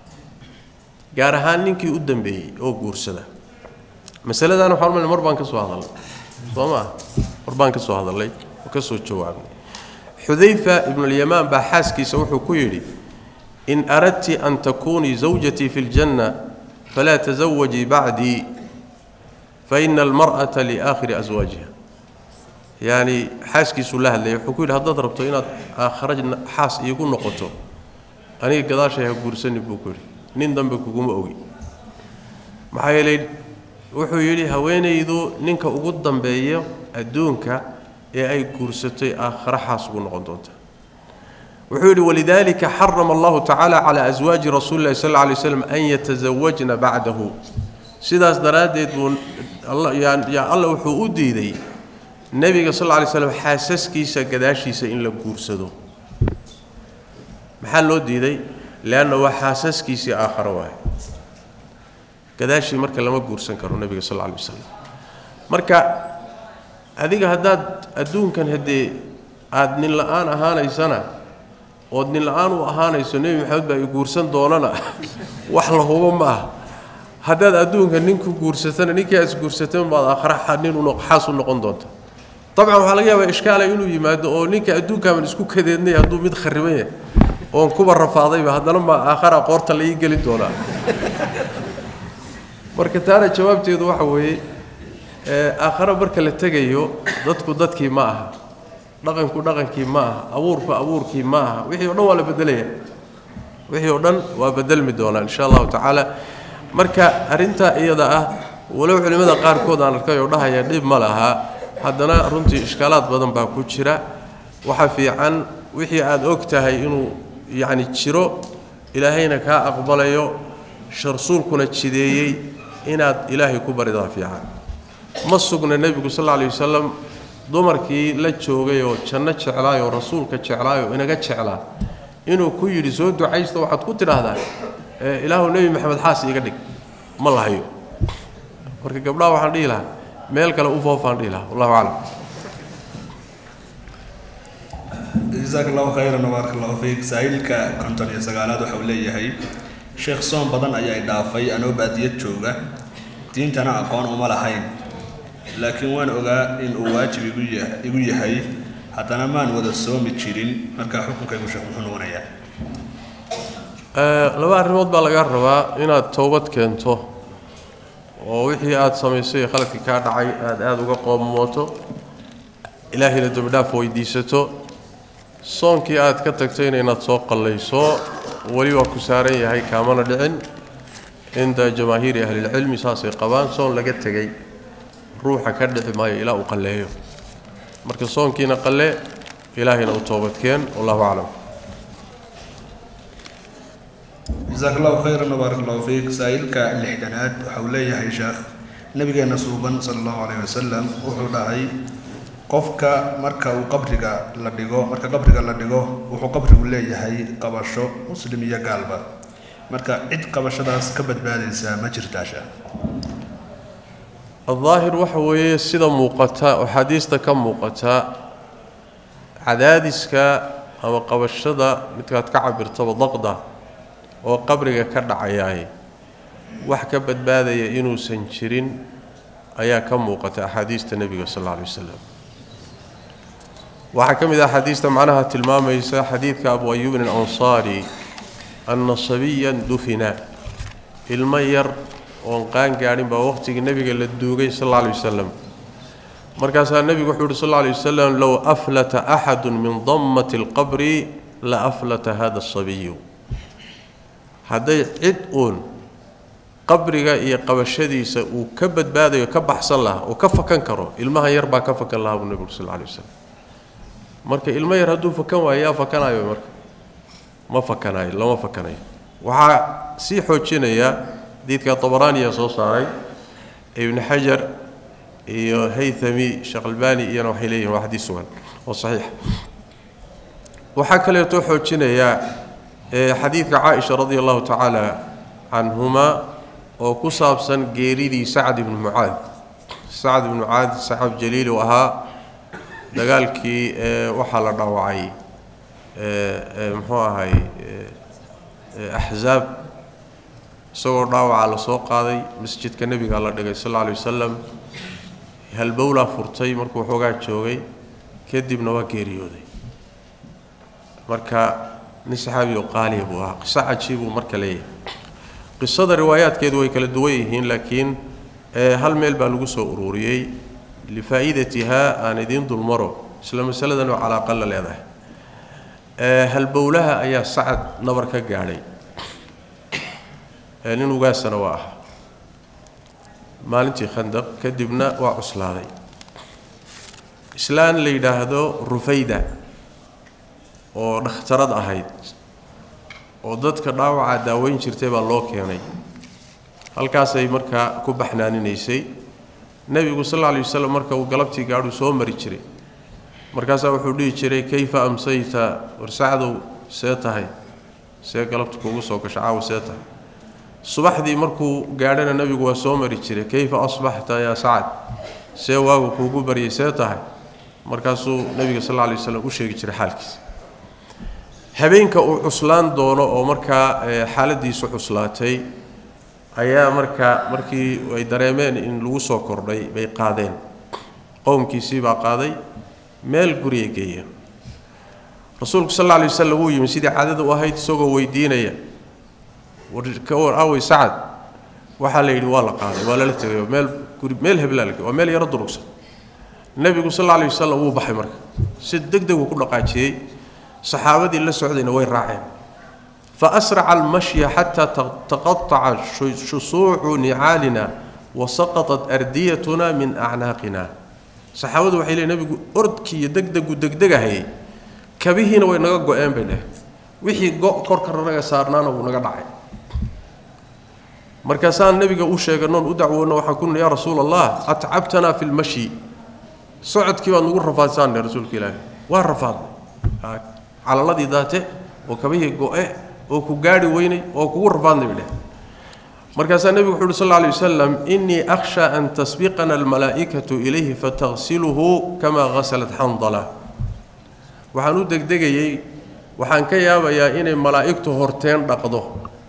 gaar ahaan ninkii u dambeeyey oo guursada masaladan waxaan umalay mar baan ka soo hadalnay soo maa mar baan ka soo hadalnay oo ka soo jawaabnay xudayfa ibnulyamaan baa xaaskiisa wuxuu ku yidhi in aradti an takunii zawjatii fi ljanna falaa tasawajii bacdii faina almar'ata liaakhiri aswaajiha yacni xaaskiisuu la hadlayay wuxuu ku yidhi haddaad rabto inaad aakhara xaas iigu noqoto aniga gadaashay ha guursani buu ku yidhi nin dambe kuguma ogi maxaa yeelay wuxuu yidhi haweenaydu ninka ugu dambeeyo adduunka ee ay guursatay aakhare xaas ugu noqon doonta wuxuu yidhi walidalika xarama allahu tacaala calaa aswaaji rasuuli llahi sal alla alay slam an yatasawajna bacdahu sidaas daraaddeed buu yaa alla wuxuu u diiday nebiga sal alla alay slam xaasaskiisa gadaashiisa in la guursado maxaa loo diiday leanna waa xaasaskiisii aakhare waaye gadaashii marka lama guursan karo nebiga sal alla alay wasalam marka adiga haddaad adduunkan haddee aada nin la-aan ahaanaysana ood nin la-aan u ahaanayso nebi maxamed baa i guursan doonana wax la hubo ma aha haddaad adduunka nin ku guursatana ninkii aad isguursatan baad aakhare nin xaas u noqon doonta dabcan waxaa laga yaabaa ishkaala inuu yimaado oo ninka adduunkaaban isku kadeednay hadduu mid khariban yahay oon kuba rafaadayba haddana ma aakhara qoorta la ii geli doonaa marka taana jawaabteedu waxa weeye aakhare marka la tegayo dadku dadkii ma aha dhaqanku dhaqankii ma aha abuurku abuurkii ma aha wixii o dhan waa la bedelaya wixii oo dhan waa bedelmi doonaa insha allahu tacaala marka arrintaa iyada ah walow culimmada qaarkood aan arkay oo dhahaya dhib ma laha haddana runtii ishkaalaad badan baa ku jira waxa fiican wixii aada og tahay inuu yacni jiro ilaahayna kaa aqbalayo rasuulkuna jideeyey inaad ilaahay ku baridaa fiican ma sugna nebigu sal alla alay wasalam dumarkii la joogay oo janno jeclaayoo rasuulka jeclaayoo inaga jeclaa inuu ku yidhi soo ducaysto waxaad ku tidhaahdaa ilaahu nebi maxamed xaas iiga dhig ma lahayo marka gabdhaha waxaan dhihi lahaa meel kale u foofaan dhihi lahaa wallahu aclam jasaak allahu khayran wbaaraka allahu fiik saa'ilka konton iyo sagaalaad waxa uu leeyahay sheekh soon badan ayaa i dhaafay anoo baadiyad jooga diintana aqoon uma lahayn laakiin waan ogaa in uu waajib igu ya igu yahay haddana maan wada soomi jirin markaa xukunkaygu sheekh muxuu noqonayaa laba arrimood baa laga rabaa inaad towbad keento oo wixii aada samaysay khaladkii kaa dhacay aada aada uga qoomooto ilaahayna dembidhaaf weydiisato soonkii aad ka tagtayna inaad soo qallayso weli waa ku saaran yahay kaamana dhicin cinda jamaahiiri ahlilcilmi saasay qabaan soon laga tegay ruuxa ka dhici maayo ilaa uu qalleeyo marka soonkiina qalle ilaahayna u toobadkeen wallahu aclam jasaak allahu khayran wabaarak allahu fiik saa-iilka lixdanaad waxa uu leeyahay sheekh nabigeenna suuban sala allahu calayh wasalam wuxuu dhahay qofka marka uu qabriga la dhigo marka qabriga la dhigo wuxuu qabrigu leeyahay qabasho muslim iyo gaalba marka cid qabashadaas ka badbaadaysaa ma jirtaa sheekh aldaahir waxa weeye sida muuqata oo xaadiista ka muuqata cadaadiska ama qabashada midkaad ka cabirtaba daqda oo qabriga ka dhacayaay wax ka badbaadaya inuusan jirin ayaa ka muuqata axaadiista nebiga sal alla alay wasalam waxaa ka mid ah axaadiista macnaha tilmaamaysa xadiidka abu ayuubin alansaari anna sabiyan dufina ilmo yar oon qaan gaadhin baa waqhtigii nebiga la duugay sal alla alay wasalam markaasaa nebigu wuxuu uhi sal alla alay wasalam low aflata axadu min dammati alqabri la aflata hada asabiyu hadday cid uun qabriga iyo qabashadiisa uu ka badbaadayo ka baxsan lahaa oo ka fakan karo ilmaha yar baa ka fakan lahaa buu nebigu sal alla alay wasalam marka ilmo yar hadduu fakan waayo yaa fakanayo marka ma fakanayo lama fakanayo waxaa sii xoojinaya xadiidka tabaraaniya soo saaray ibni xajar iyo haythami sheekh albani iyana waxay leeyihin waa xadiis sugan oo saxiix waxaa kaleeto xoojinayaa xadiidka caaisha radi allahu tacaala canhuma oo ku saabsan geeridii sacd ibni mucaad sacd ibni mucaad saxaab jaliil uu ahaa dagaalkii waxaa la dhaawacay muxuu ahay axzaab isagoo dhaawaca la soo qaaday masjidka nebiga la dhigay sal alla alay wasalam halbowlaa furtay markuu waxoogaa joogay kadibna waa geeriyooday marka nin saxaabi oo qaaliya buu ahaa qiso cajiibuu marka leeyahay qisada riwaayaadkeedu way kala duwan yihiin laakiin hal meel baa lagu soo ururiyey lifaa'idatihaa aan idiin dulmaro isla masaladan oo calaaqa la leedahay halbowlaha ayaa sacad nabar ka gaadhay nin ugaasana waa ah maalintii khandaq kadibna waa cuslaaday islaan la yidhaahdo rufayda oo dhakhtarad ahayd oo dadka dhaawaca daaweyn jirtay baa loo keenay halkaasay markaa ku baxnaaninaysay nebigu sal alla alay wasalam marka uu galabtii gaadhuu soo mari jiray markaasaa wuxuu dhihi jiray kayfa amsayta warsacdow see tahay see galabta kuugu soo gasho caawa see tahay subaxdii markuu gaadhana nebigu waa soo mari jiray kayfa asbaxta yaa sacad see waagu kuugu baryay see tahay markaasuu nebiga sal alla alay waslam u sheegi jiray xaalkiisa habeenka uu cuslaan doono oo markaa xaaladiisu cuslaatay ayaa markaa markii ay dareemeen in lagu soo kordhay bay qaadeen qowmkiisii baa qaaday meel guriyay geeyeen rasuulku sal alla alay wasalam wuu yimi sidii caadada u ahayd isagoo weydiinaya ka war awey sacad waxaa la yidhi waa la qaaday waa lala tegayo meel guri meel heblaa la waa meel yaro durugsan nebigu sal alla alay wasalam wuu baxay marka si deg deg uu ku dhaqaajiyey saxaabadii la socdayna way raaceen faasraca almashya xataa taqataca shusuucu nicaalina wasaqaطat ardiyatuna min acnaaqina saxaabadu waxay leeyiin nebigu ordkii iyo degdegu degdegahayay kabihiina way naga go-een bay dheh wixii go' korka naga saarnaana wuu naga dhacay markaasaan nebiga u sheeganoon u dacwoonno waxaan ku nihi yaa rasuula allah atcabtanaa fi lmashyi socodkii baad nagu rafaadsaanne rasuulka ilaahi waa rafaadnay calaladii daate oo kabihii go-e oo ku gaadhi weynay oo kugu rafaadnay bay dheh markaasaa nebigu wuxu uhi sal lla alay wasalam innii akhsha an tasbiqana almalaa'ikatu ilayhi fatagsiluhu kamaa ghasalat xandala waxaan u degdegayey waxaan ka yaabayaa inay malaa'igtu horteen dhaqdo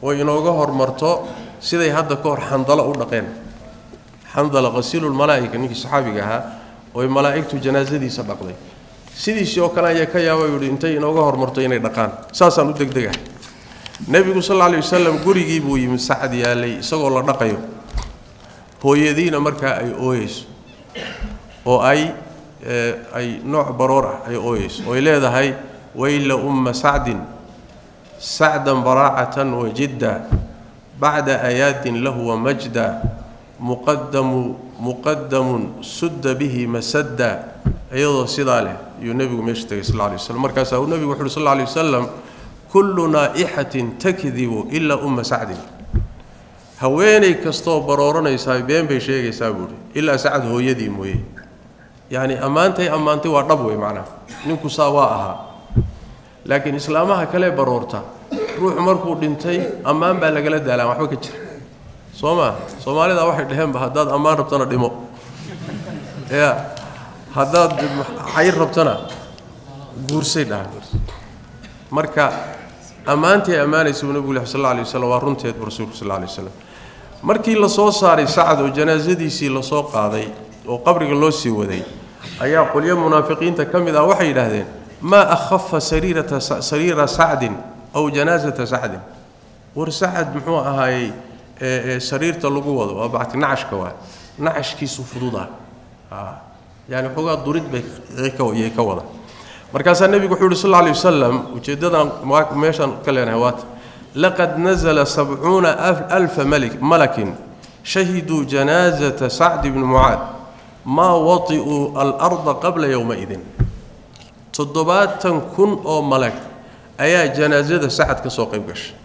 oo inooga hormarto siday hadda ka hor xandalo u dhaqeen xandala qasiilulmalaa'ika ninkii saxaabiga ahaa ooy malaa'igtu janaasadiisa dhaqday sidiisii oo kale ayaa ka yaaba yidhi intay inooga hormarto inay dhaqaan saasaan u degdegahay nebigu sal alla alay wasalam gurigii buu yimid sacad yaalay isagoo la dhaqayo hooyadiina markaa ay ooyeyso oo ay ay nooc baroor ah ay ooyeyso ooy leedahay wayla umma sacdin sacdan baraacatan wajidda bacda ayaadin lahu wamajda muqadamu muqadamun sudda bihi masadda iyadoo sidaa leh ayuu nebigu meesha tegay sal lay waslam markaasaa uu nebigu wuxu uhi sal lay wasalam kullu naa'ixatin takdibu ilaa umma sacdin haweenay kastoo barooranaysaa been bay sheegaysaa buuhi ilaa sacad hooyadii mooye yacni ammaantay ammaantay waa dhab wey macnaha ninku saa waa ahaa laakiin islaamaha kale baroorta ruuxu markuu dhintay ammaan baa lagala daalaan waxba ka jira soo maa soomaalida waxay dhaheenba haddaad ammaan rabtana dhimo ya haddaad cayr rabtana guursay dhahaan marka ammaantay ammaanaysa buu nebigu leh sal alla alay waslam waa runteed buu rasuulku sal alla alay waslam markii la soo saaray sacad oo janaasadiisii lasoo qaaday oo qabriga loo sii waday ayaa qolyo munaafiqiinta ka mid ah waxay yidhaahdeen maa akhafa sariirata sariira sacdin aw janaasata sacdin war sacad muxuu ahaayey sariirta lagu wado waa bacti nacashka waa nacashkiisu fududa yani xoogaa durid bay yay ka wada markaasaa nebigu wuxuu yidhi sal alay wasalam ujeeddadan meeshaan ka leenahay waata laqad nazla sabcuuna alfa malik malakin shahiduu janaazata sacdi bni mucaad maa wati'uu alarda qabla yowmaidin toddobaatan kun oo malag ayaa janaasada sacad ka soo qayb gashay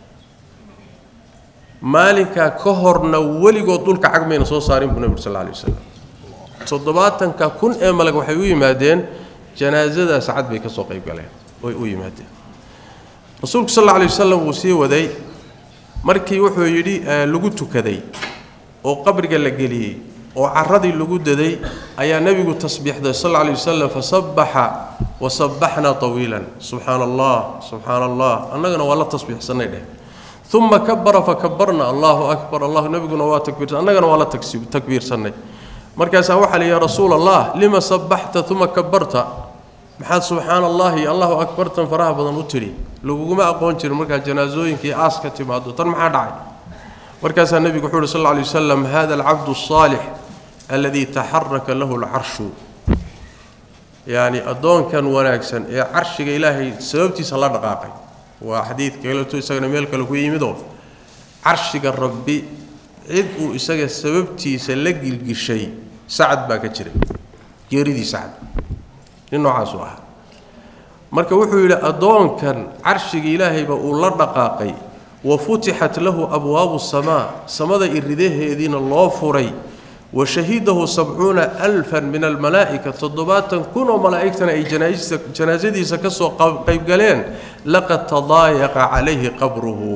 maalinkaa ka horna weligood dhulka cagmayna soo saarin buu nebigu sal alay wasalam toddobaatanka kun ee malag waxay u yimaadeen janaasada sacad bay ka soo qayb galeen way u yimaadeen rasuulku sal alla alay wasalam wuu sii waday markii wuxuu yidhi lagu tukaday oo qabriga la geliyey oo caradii lagu daday ayaa nebigu tasbiixday sal alla alay wasalam fasabaxa wasabbaxnaa tawiilan subxaana allah subxaana allah annagana waa la tasbiixsannay dheh uma kabara fakabarna allahu akbar allah nebiguna waa takbiirsan annagana waa la takbiirsannay markaasaa waxaa la yidhi rasuul allah lima sabbaxta uma kabarta maxaad subxaana allahi allahu akbartan faraha badan u tidhi laguguma aqoon jirin markaad janaasooyinkii aas ka timaado tan maxaa dhacay markaasaa nebigu wuxuu uhi sal lla alay wasalam hada alcabdu asaalix alladii taxaraka lahu alcarshu yacni addoonkan wanaagsan ee carshiga ilaahay sababtiisa la dhaqaaqay waa xadiid kaleeto isagana meel kale ku yimidoo carshiga rabbi cid uu isaga sababtiisa la gilgishay sacad baa ka jiray geeridii sacad nin noocaasuu ahaa marka wuxuu yidhi addoonkan carshiga ilaahayba uu la dhaqaaqay wa futixat lahu abwaabu samaa samada iridaheediina loo furay wa shahidahu sabcuuna alfan min almalaa'ika toddobaatan kun oo malaa'igtana ay janaasadiisa ka soo qaybgaleen laqad tadaayaqa calayhi qabruhu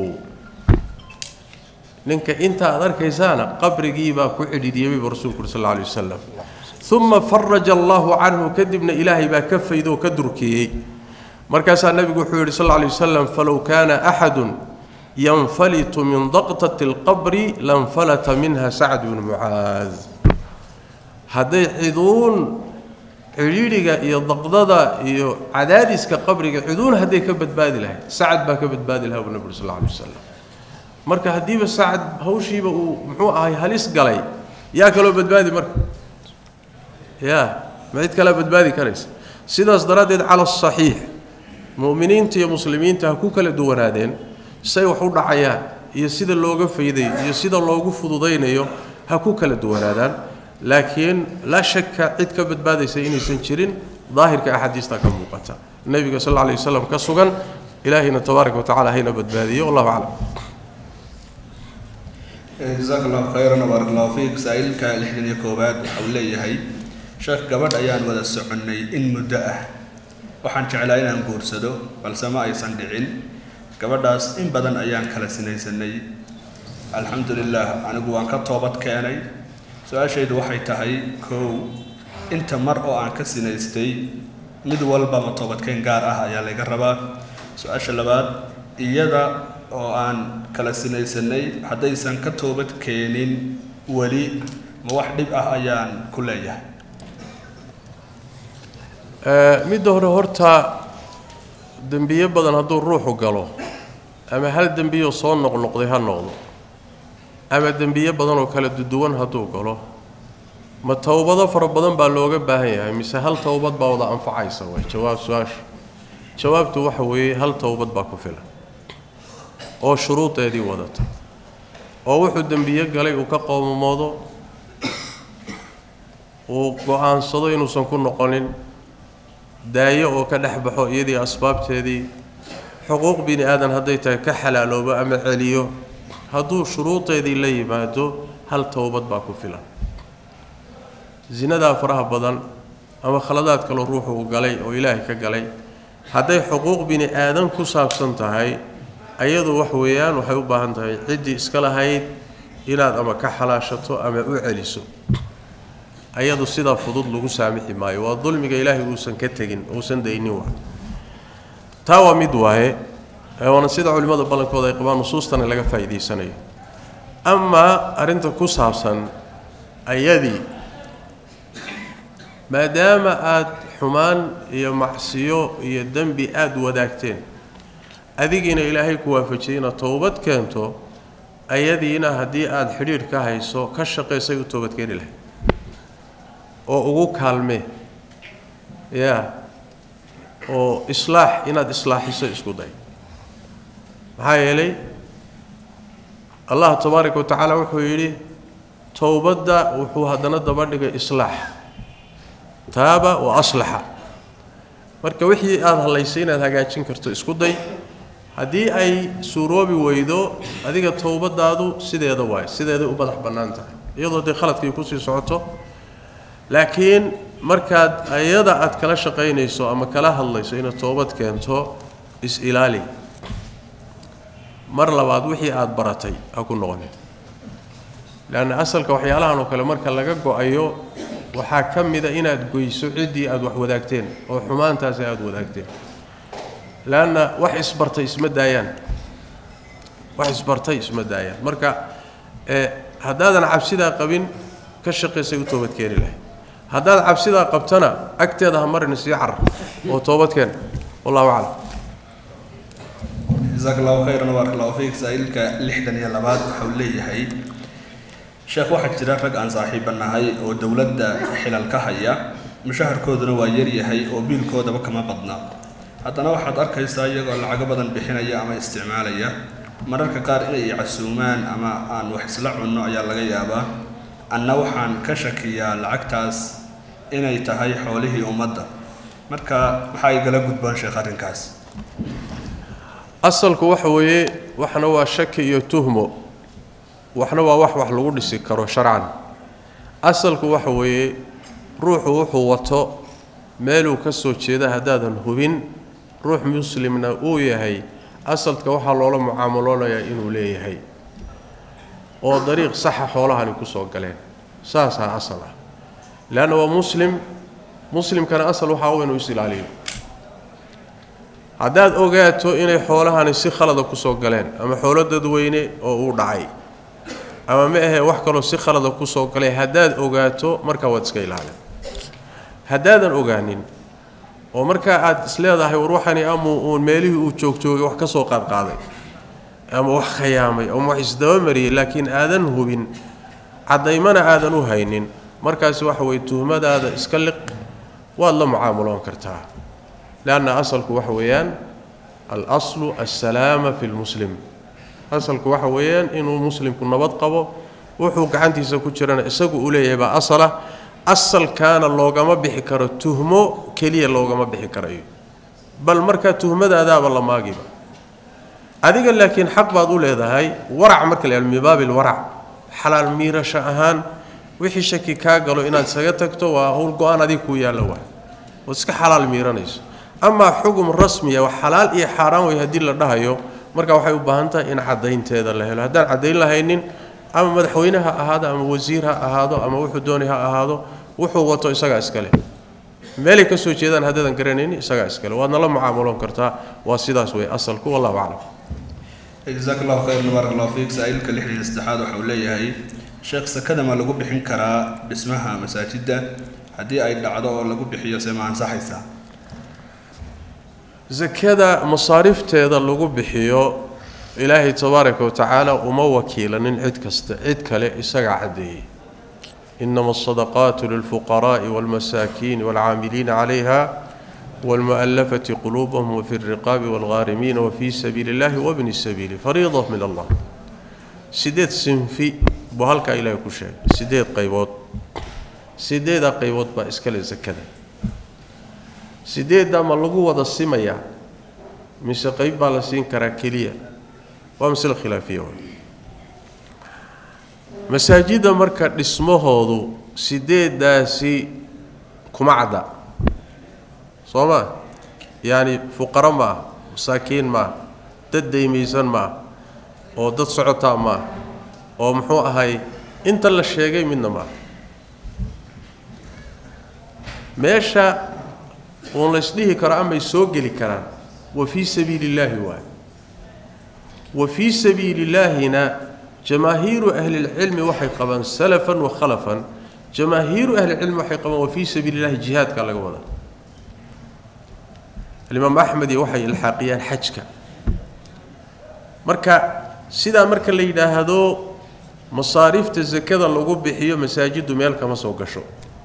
ninka inta aad arkaysaana qabrigiibaa ku cidhidhiyey buu rasuulku uri sal alay wasalam uma faraja allahu canhu kadibna ilaahay baa ka faydoo ka durkeeyey markaasaa nebigu wuxuu yidhi sal alay wasalam falow kaana axadun yanfalitu min daqtati alqabri lanfalata minha sacd bnu mucaad hadday ciduun cidhiidhiga iyo daqdada iyo cadaadiska qabriga ciduun hadday ka badbaadi lahayd sacad baa ka badbaadi lahaa buu nebi uri sal alay wasalam marka haddiiba sacad hawshiiba uu muxuu ahay halis galay yaa kaloo badbaadi marka ya ma cid kalea badbaadi karaysa sidaas daraaddeed cala asaxiix mu'miniinta iyo muslimiinta ha ku kala duwanaadeen say wax u dhacayaan iyo sida looga fayday iyo sida loogu fududaynayo ha ku kala duwanaadaan laakiin laa shaka cid ka badbaadaysa inaysan jirin daahirka axaadiista ka muuqata nebiga sal alla alay wasalam ka sugan ilaahayna tabaaraka wa tacala hayna badbaadiyo wallahu aclam jasaaka allahu khayran baarak allahu fiik saa-iilka lixdan iyo koowaad waxa uu leeyahay sheekh gabadh ayaan wada soconnay in muddo ah waxaan jeclaa inaan guursado balse ma aysan dhicin gabadhaas in badan ayaan kala sinaysanay alxamdu lilah anigu waan ka toobad keenay su-aashaydu waxay tahay kow inta mar oo aan ka sinaystay mid walbama toobadkeen gaar ah ayaa laga rabaa su-aasha labaad iyada oo aan kala sinaysanay haddaysan ka toobad keenin weli ma wax dhib ah ayaan ku leeyahay midda hore horta dembiyo badan hadduu ruuxu galo ama hal dembiyoo soo noqnoqday ha noqdo ama dembiyo badan oo kala duduwan hadduu galo ma towbado fara badan baa looga baahan yahay mise hal towbad baa wada anfacaysa way jawaab su-aasha jawaabtu waxa weeye hal towbad baa ku filan oo shuruudeedii wadata oo wuxuu dembiyo galay uu ka qoomamoodo uu go-aansado inuusan ku noqonin daayo oo ka dhex baxo iyadii asbaabteedii xuquuq bini aadan hadday tahay ka xalaaloobo ama celiyo hadduu shuruudeedii la yimaado hal towbad baa ku filan zinadaa faraha badan ama khaladaad kaloo ruuxu uu galay oo ilaahay ka galay hadday xuquuq bini aadan ku saabsan tahay ayadu wax weeyaan waxay u baahan tahay ciddii iska lahayd inaad ama ka xalaashato ama u celiso ayadu sidaa fudud lagu saamixi maayo waa dulmiga ilaahay uusan ka tegin uusan daynin waa taa waa mid waaye waana sida culimmada ballankooda ay qabaan nusuustana laga faa'iidaysanayo amaa arrinta ku saabsan ayadii maadaama aada xumaan iyo macsiyo iyo dembi aada wadaagteen adigiina ilaahay ku waafajiyey inaad towbad keento ayadiina haddii aada xidhiidh ka hayso ka shaqaysay u toobadkeeni lahay oo ugu kaalmee yaa oo islaax inaad islaaxiso isku day maxaa yeelay allah tabaaraka wa tacaala wuxuu yidhi towbadda wuxuu haddana daba dhigay islaax taaba wa aslaxa marka wixii aada hallaysay inaad hagaajin karto isku day haddii ay suuroobi weydo adiga towbadaadu sideeda waayo sideeday u madax bannaan tahay iyadoo dee khaladkii kusii socoto laakiin markaad ayada aad kala shaqaynayso ama kala hadlayso inaad toobad keento is-ilaali mar labaad wixii aada baratay ha ku noqonin leanna asalka waxyaalahan oo kale marka laga go-ayo waxaa ka mida inaad goyso ciddii aada wax wadaagteen oo xumaantaasi aada wadaagteen leanna wax isbartay isma daayaan wax isbartay isma daayaan marka haddaadan cabsidaa qabin ka shaqaysay u toobadkeeni lahay haddaad cabsidaa qabtana agteeda ha marin sii carar oo toobadkeen wallahu aclam jasaak allahu khayran baarak allahu fiik saa-iilka lixdan iyo labaad waxau leeyahay sheekh waxaa jira rag aan saaxiiba nahay oo dowladda xilal ka haya mushaharkooduna waa yaryahay oo biilkoodaba kama badna haddana waxaad arkaysaa iyagoo lacago badan bixinaya ama isticmaalaya mararka qaar inay casuumaan ama aan wax isla cunno ayaa laga yaabaa anna waxaan ka shakiyaa lacagtaas inay tahay xoolihii ummadda marka maxaa igala gudboon sheekh arrinkaas asalku waxa weeye waxna waa shaki iyo tuhmo waxna waa wax wax lagu dhisi karo sharcan asalku waxa weeye ruuxu wuxuu wato meeluu ka soo jeeda haddaadan hubin ruux muslimna uu yahay asalka waxaa loola mucaamaloonayaa inuu leeyahay oo dariiq saxa xoolahani ku soo galeen saasaa asal ah leanna waa muslim muslimkana asal waxaa u inuu is ilaaliyo haddaad ogaato inay xoolahani si khalada ku soo galeen ama xoolo dadweyne oo uu dhacay ama ma ahee wax kaloo si khalada ku soo galay haddaad ogaato markaa waad iska ilaalin haddaadan ogaanin oo markaa aad isleedahay war waxani amuu uun meelihii uu joogjoogay wax ka soo qaadqaaday ama wax khayaamay ama wax isdabamariyey laakiin aadan hubin caddaymana aadan u haynin markaasi waxa weye tuhmadaada iska liq waad la mucaamuloon kartaa leanna asalku waxa weeyaan alaslu assalaama fi lmuslim asalku waxa weeyaan inuu muslimku nabad qabo wuxuu gacantiisa ku jirana isagu uu leeyahay baa asala asalkaana loogama bixi karo tuhmo keliya loogama bixi karayo bal markaa tuhmadaadaaba la maagiba adiga laakiin xaq baad u leedahay warac marka la min baabi lwarac xalaal miirasho ahaan wixii shaki kaa galo inaad isaga tagto waa howl go-aan adig kuu yaallo waay ood iska xalaal miiranayso amaa xugum rasmiya wax xalaal iyo xaaraan way haddii la dhahayo marka waxay u baahan tahay in caddaynteeda la helo haddaan caddayn lahaynin ama madaxweyne ha ahaado ama wasiir ha ahaado ama wuxuu doonay ha ahaado wuxuu wato isagaa iskale meelay ka soo jeedaan haddaadan garanaynin isagaa iskale waadna la mucaamuloon kartaa waa sidaas wey asalku wallahu aclam jazaak allahu khayr baarak allahu fiik saa-iilka lixdan iyo saddexaad waxa uu leeyahay sheekh sakada ma lagu bixin karaa dhismaha masaajidda haddii ay dhacdo oo lagu bixiyo see ma ansaxaysaa sakada masaarifteeda lagu bixiyo ilaahay tabaaraka wa tacaala uma wakiilanin cid kasta cid kale isagaa caddeeyey inama asadaqaatu lilfuqaraa'i waalmasaakiini waalcaamiliina calayha waalmu'allafati quluubahum wafi alriqaabi waalghaarimiina wafii sabiili illahi wabni sabiili fariida min allah sideed sinfi buu halkaa ilaahay ku sheegay sideed qaybood sideedaa qaybood baa iskale sakada sideeddaa ma lagu wada simayaa mise qayb baa la siin karaa keliya waa masle khilaafiya w masaajidda marka dhismahoodu sideeddaasi kuma cadda soo maa yacani fuqaro maaha masaakiin maaha dad daymaysan maaha oo dad socotaa maaha oo muxuu ahay inta la sheegay midna maaha meesha uun laysdhihi karo amay soo geli karaan wa fii sabiili illaahi waay wa fii sabiili illaahina jamaahiiru ahlilcilmi waxay qabaan salafan wa khalafan jamaahiiru ahlilcilmi waxay qabaan wa fii sabiili illahi jihaadka laga wadaa alimaam axmed iyo waxay ilxaaqiyaan xajka marka sidaa marka la yidhaahdo masaarifta sakada lagu bixiyo masaajiddu meel kama soo gasho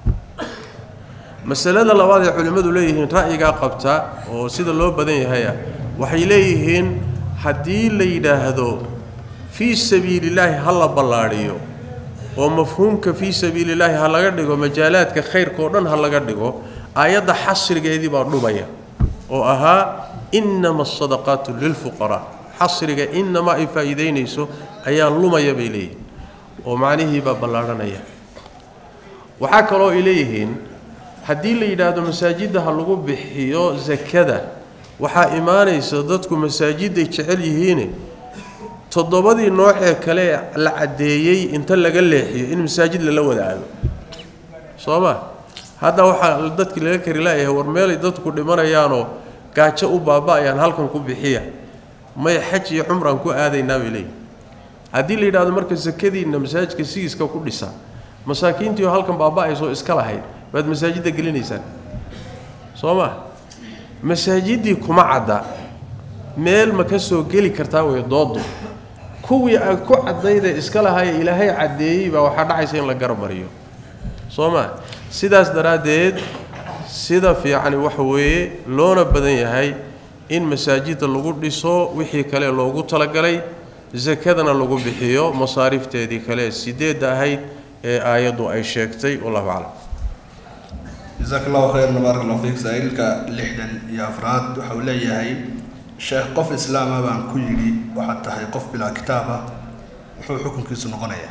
masalada labaad ee culimmadu leeyihiin ra'yigaa qabta oo sida loo badan yahaya waxay leeyihiin haddii la yidhaahdo fii sabiilillaahi ha la ballaadhiyo oo mafhuumka fii sabiilillaahi ha laga dhigo majaalaadka khayrka oo dhan ha laga dhigo aayadda xasrigeedii baa dhumaya oo ahaa innama asadaqaatu lilfuqaraa xasriga inamaa ay faa'iidaynayso ayaa lumaya bay leeyihiin oo macnihii baa ballaadhanaya waxaa kaloo ay leeyihiin haddii la yidhaahdo masaajidda ha lagu bixiyo sakada waxaa imaanaysa dadku masaajidday jecel yihiine toddobadii noocee kale la caddeeyey inta laga leexiyo in masaajid lala wadaado soo ma hadda waxaa dadkii laga kari laayahay war meelay dadku dhimanayaanoo gaajo u baaba-ayaan halkan ku bixiya may xaj iyo cumraan ku aadaynaa bay leeyihin haddii la yidhahdo marka sakadiinna masaajidka sigiiska ku dhisa masaakiintiio halkan baaba-aysoo iska lahayd baad masaajidda gelinaysaan soo ma masaajiddii kuma cadda meel ma ka soo geli kartaa wey doodu kuwii aad ku caddaydee iska lahaye ilaahay caddeeyey baa waxaa dhacaysa in la garab mariyo soo ma sidaas daraaddeed sida fiicani waxa weeye loona badan yahay in masaajidda lagu dhiso wixii kale loogu talagalay sakadana lagu bixiyo masaarifteedii kale sideedda ahayd ee aayaddu ay sheegtay wallahu aclam jasaak allahu khayran baarak allahu fiik saa-iilka lixdan iyo afraad waxa uu leeyahay sheekh qof islaama baan ku yidhi waxaad tahay qof bilaa kitaab ah muxuu xukunkiisu noqonayaa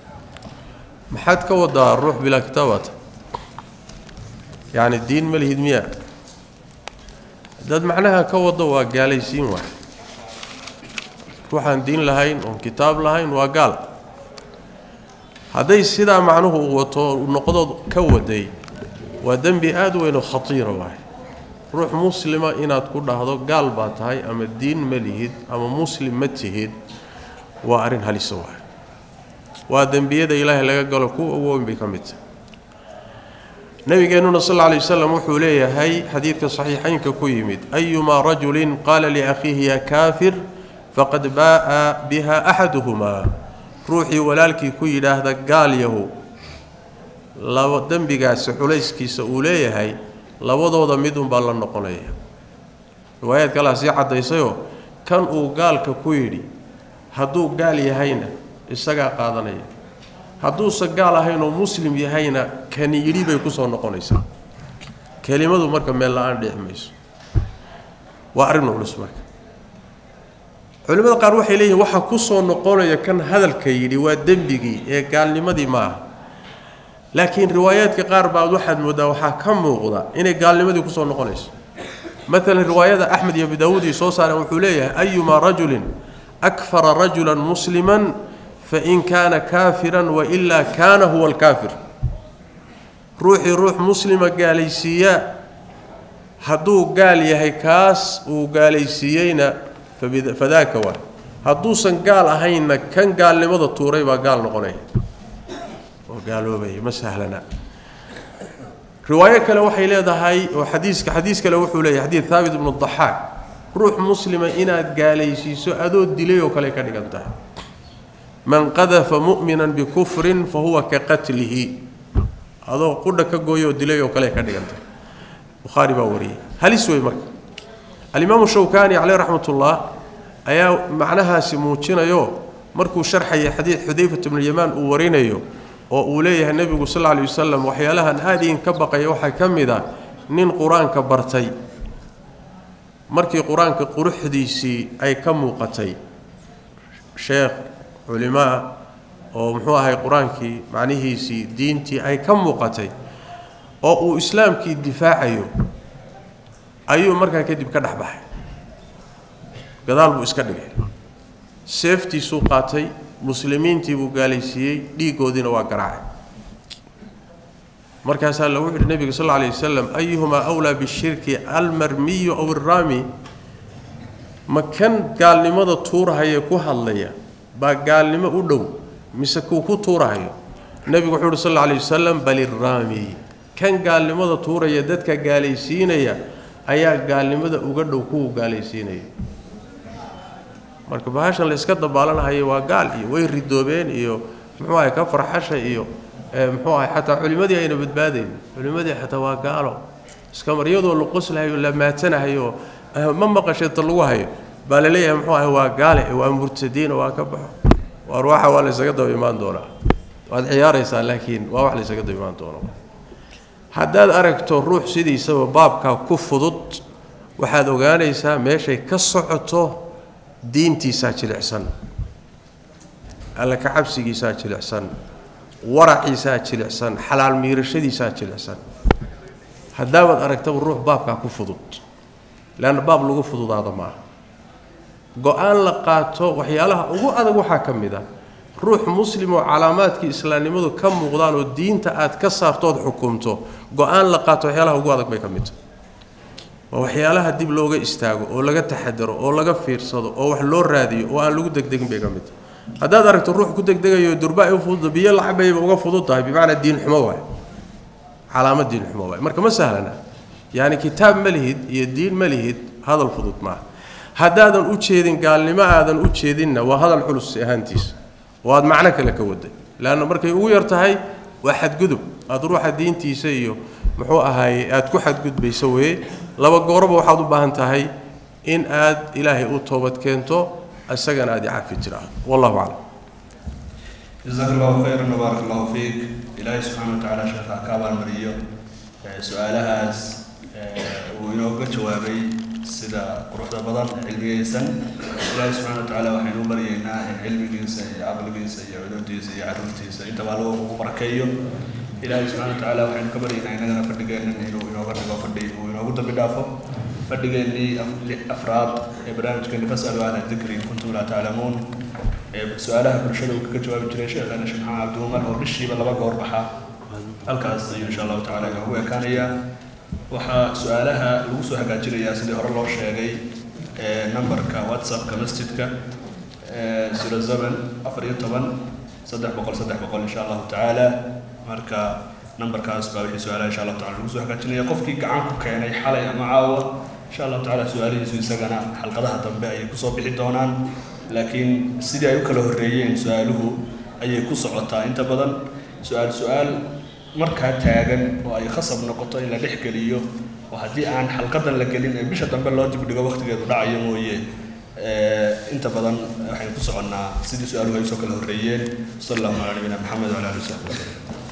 maxaad ka wadaa ruux bilaa kitaabata yacni diin ma lihid miya haddaad macnaha ka waddo waa gaalaysiin waay ruuxaan diin lahayn oon kitaab lahayn waa gaal hadday sidaa macnuhu uu wato noqdood ka waday waa dembi aada weyn oo khatiira waay ruux muslima inaad ku dhahdo gaal baa tahay ama diin ma lihid ama muslim ma tihid waa arrin halisa waay waa dembiyada ilaahay laga galo kuwa ugu weyn bay ka mid tahay nabigeennuna sal alla alay wasalam wuxuu leeyahay xadiidka saxiixaynka ku yimid ayumaa rajulin qaala liakhiihi ya kaafir faqad baa'a biha axaduhumaa ruuxii walaalkii ku yidhaahda gaal yahu laba dembigaasi culayskiisa uu leeyahay labadooda midunbaa la noqonaya riwaayaad kalea sii caddaysayoo kan uu gaalka ku yidhi hadduu gaal yahayna isagaa qaadanaya hadduusa gaal ahayn oo muslim yahayna kani yidhi bay kusoo noqonaysaa kelimadu marka meel la-aan dhici mayso waa arrin culus marka culimmada qaar waxay leeyihin waxaa kusoo noqonaya kan hadalka yidhi waa dembigii ee gaalnimadii ma aha laakiin riwaayaadka qaar baad waxaad mooddaa waxaa ka muuqda inay gaalnimadii kusoo noqonayso maalan riwaayada axmed iyo abu daawuud ay soo saareen wuxuu leeyahay ayumaa rajulin akfara rajulan musliman fain kaana kaafiran wailaa kaana huwa alkaafir ruuxii ruux muslima gaalaysiiya hadduu gaal yahay kaas uu gaalaysiiyeyna fadaaka waa hadduusan gaal ahaynna kan gaalnimada tuuray baa gaal noqonaya oo gaaloobaya ma sahlana riwaayo kale waxay leedahay oo xadiiska xadiis kale wuxuu leeyahay xadiid thaabit ibnu daxaak ruux muslima inaad gaalaysiiso adoo dilay oo kale ka dhigan tahay man qadafa mu'minan bikufrin fa huwa ka qatlihi adoo qudha ka gooyo oo dilay oo kale ka dhigan tahay bukhaari baa wariyey halis wey marka alimaamu shawkani caleyh raxmat ullah ayaa macnahaasi muujinayo markuu sharxaya xadiid xudayfat bnulyamaan uu warinayo oo uu leeyahay nebigu sal lla lay wasalam waxyaalahan aada idinka baqaya waxaa ka mid a nin qur-aanka bartay markii qur-aanka quruxdiisii ay ka muuqatay sheekh culimaa oo muxuu ahay qur-aankii macnihiisii diintii ay ka muuqatay oo uu islaamkii difaacayo ayuu markaa kadib ka dhex baxay gadaal buu iska dhigay seeftiisuu qaatay muslimiintii buu gaalaysiiyey dhiiggoodiina waa garaacay markaasaa lagu yidhi nebiga sal alla alay wasalam ayuhumaa awlaa bishirki almarmiyu aw alraami ma kan gaalnimada tuurahaya ku hadlaya baa gaalnimo u dhow mise kuu ku tuurahayo nebigu wuxuu uhi sal alla alay wasalam bal irraami kan gaalnimada tuuraya dadka gaalaysiinaya ayaa gaalnimada uga dhow kuwa gaalaysiinaya marka bahashan la iska dabaalanahayo waa gaal iyo way ridoobeen iyo muxuu ahay ka farxasha iyo muxuu ahay xataa culimmadii ayna badbaadayn culimmadii xataa waa gaalo iska mar iyadoo la qoslahayo la maatanahayo ma maqasheeta lagu hayo baa la leeyahay muxuu ahay waa gaale waa murtadiino waa ka baxo waa ruuxa waa la ysaga daba imaan doonaa waad ciyaaraysaa laakiin waa wax la ysaga daba imaan doono haddaad aragto ruux sidiisaba baabkaa ku fudud waxaad ogaanaysaa meeshay ka socoto diintiisaa jilicsan alla ka cabsigiisaa jilicsan waraciisaa jilicsan xalaal miirashadiisaa jilicsan haddaabaad aragtaba ruux baabkaa ku fudud leanna baab lagu fududaado maaha go-aan la qaato waxyaalaha ugu adag waxaa ka mid ah ruux muslim oo calaamaadkii islaamnimadu ka muuqdaan oo diinta aad ka saartood xukumto go-aan la qaato waxyaalaha ugu adag bay ka mid tahay waa waxyaalaha dib looga istaago oo laga taxadaro oo laga fiirsado oo wax loo raadiyo oo aan lagu degdegin bay ka mid tahay haddaad aragto ruux ku degdegayo durba ay u fudud biyo lacabayba uga fudud tahay bimacnaa diin xumo waay calaamad diin xumo waay marka ma sahlana yacni kitaab ma lihid iyo diin ma lihid hadal fudud maaha haddaadan u jeedin gaalnimo aadan u jeedinna waa hadal culus ahaantiisa oo aad macno kale ka waday leanna markay ugu yar tahay waa xadgudub aada ruuxa diintiisa iyo muxuu ahaay aada ku xadgudbayso weye laba gooroba waxaad u baahan tahay in aad ilaahay u toobad keento isagana aad icafi tiraahdo wallahu aclam jazaak allahu khayran wabaarak allahu fiik ilaahay subxaana wa tacaala sheekha ka abaalmariyo su-aalahaas uu inooga jawaabay sida quruxda badan cilmigaysan ilaahay subxana wa tacaala waxaynu u baryaynaa in cilmigiisa iyo caqligiisa iyo cudurdiisa iyo caruurtiisa intaba allo ugu barakeeyo ilaahay subxana wa tacaala waxaynu ka baryaynaa innagana fadhigeennan inuu inooga dhigo fadhi uu inoogu dambi dhaafo fadhigeennii afraad ee barnaamijkeeni fasalu ahla dikri in kuntum laa taclamuun ee su-aalaha bulshada uu kaga jawaabi jiray sheekhana sheekh maxamed cabdiumar oo bishiiba laba goor baxa halkaas ayuu insha allahu tacala inoogu ekaanayaa waxaa su-aalaha lagu soo hagaajinayaa sidii hore loo sheegay numberka whatsappka masjidka zero seven afar iyo toban saddex boqol saddex boqol insha allahu tacaala marka numberkaas baa wixii su-aalaha insha allahu tacala lagu soo hagaajinaya qofkii gacan ku keenay xalay ama caawa insha allahu tacala su-aalihiisu isagana xalqadaha dambe ayay kusoo bixi doonaan laakiin sidii ay u kala horreeyeen su-aaluhu ayay ku socotaa inta badan su-aal su-aal markaa taagan oo ay khasab noqoto in la dhex geliyo oo haddii aan xalqadan la gelin ee bisha dambe loo dibdhigo waqtigeedu dhacayo mooye inta badan waxaynu ku soconnaa sidii su-aaluhu ay usoo kala horreeyeen sal allahu calaa nabiyina maxamed wala alihi wasaxbi wasallam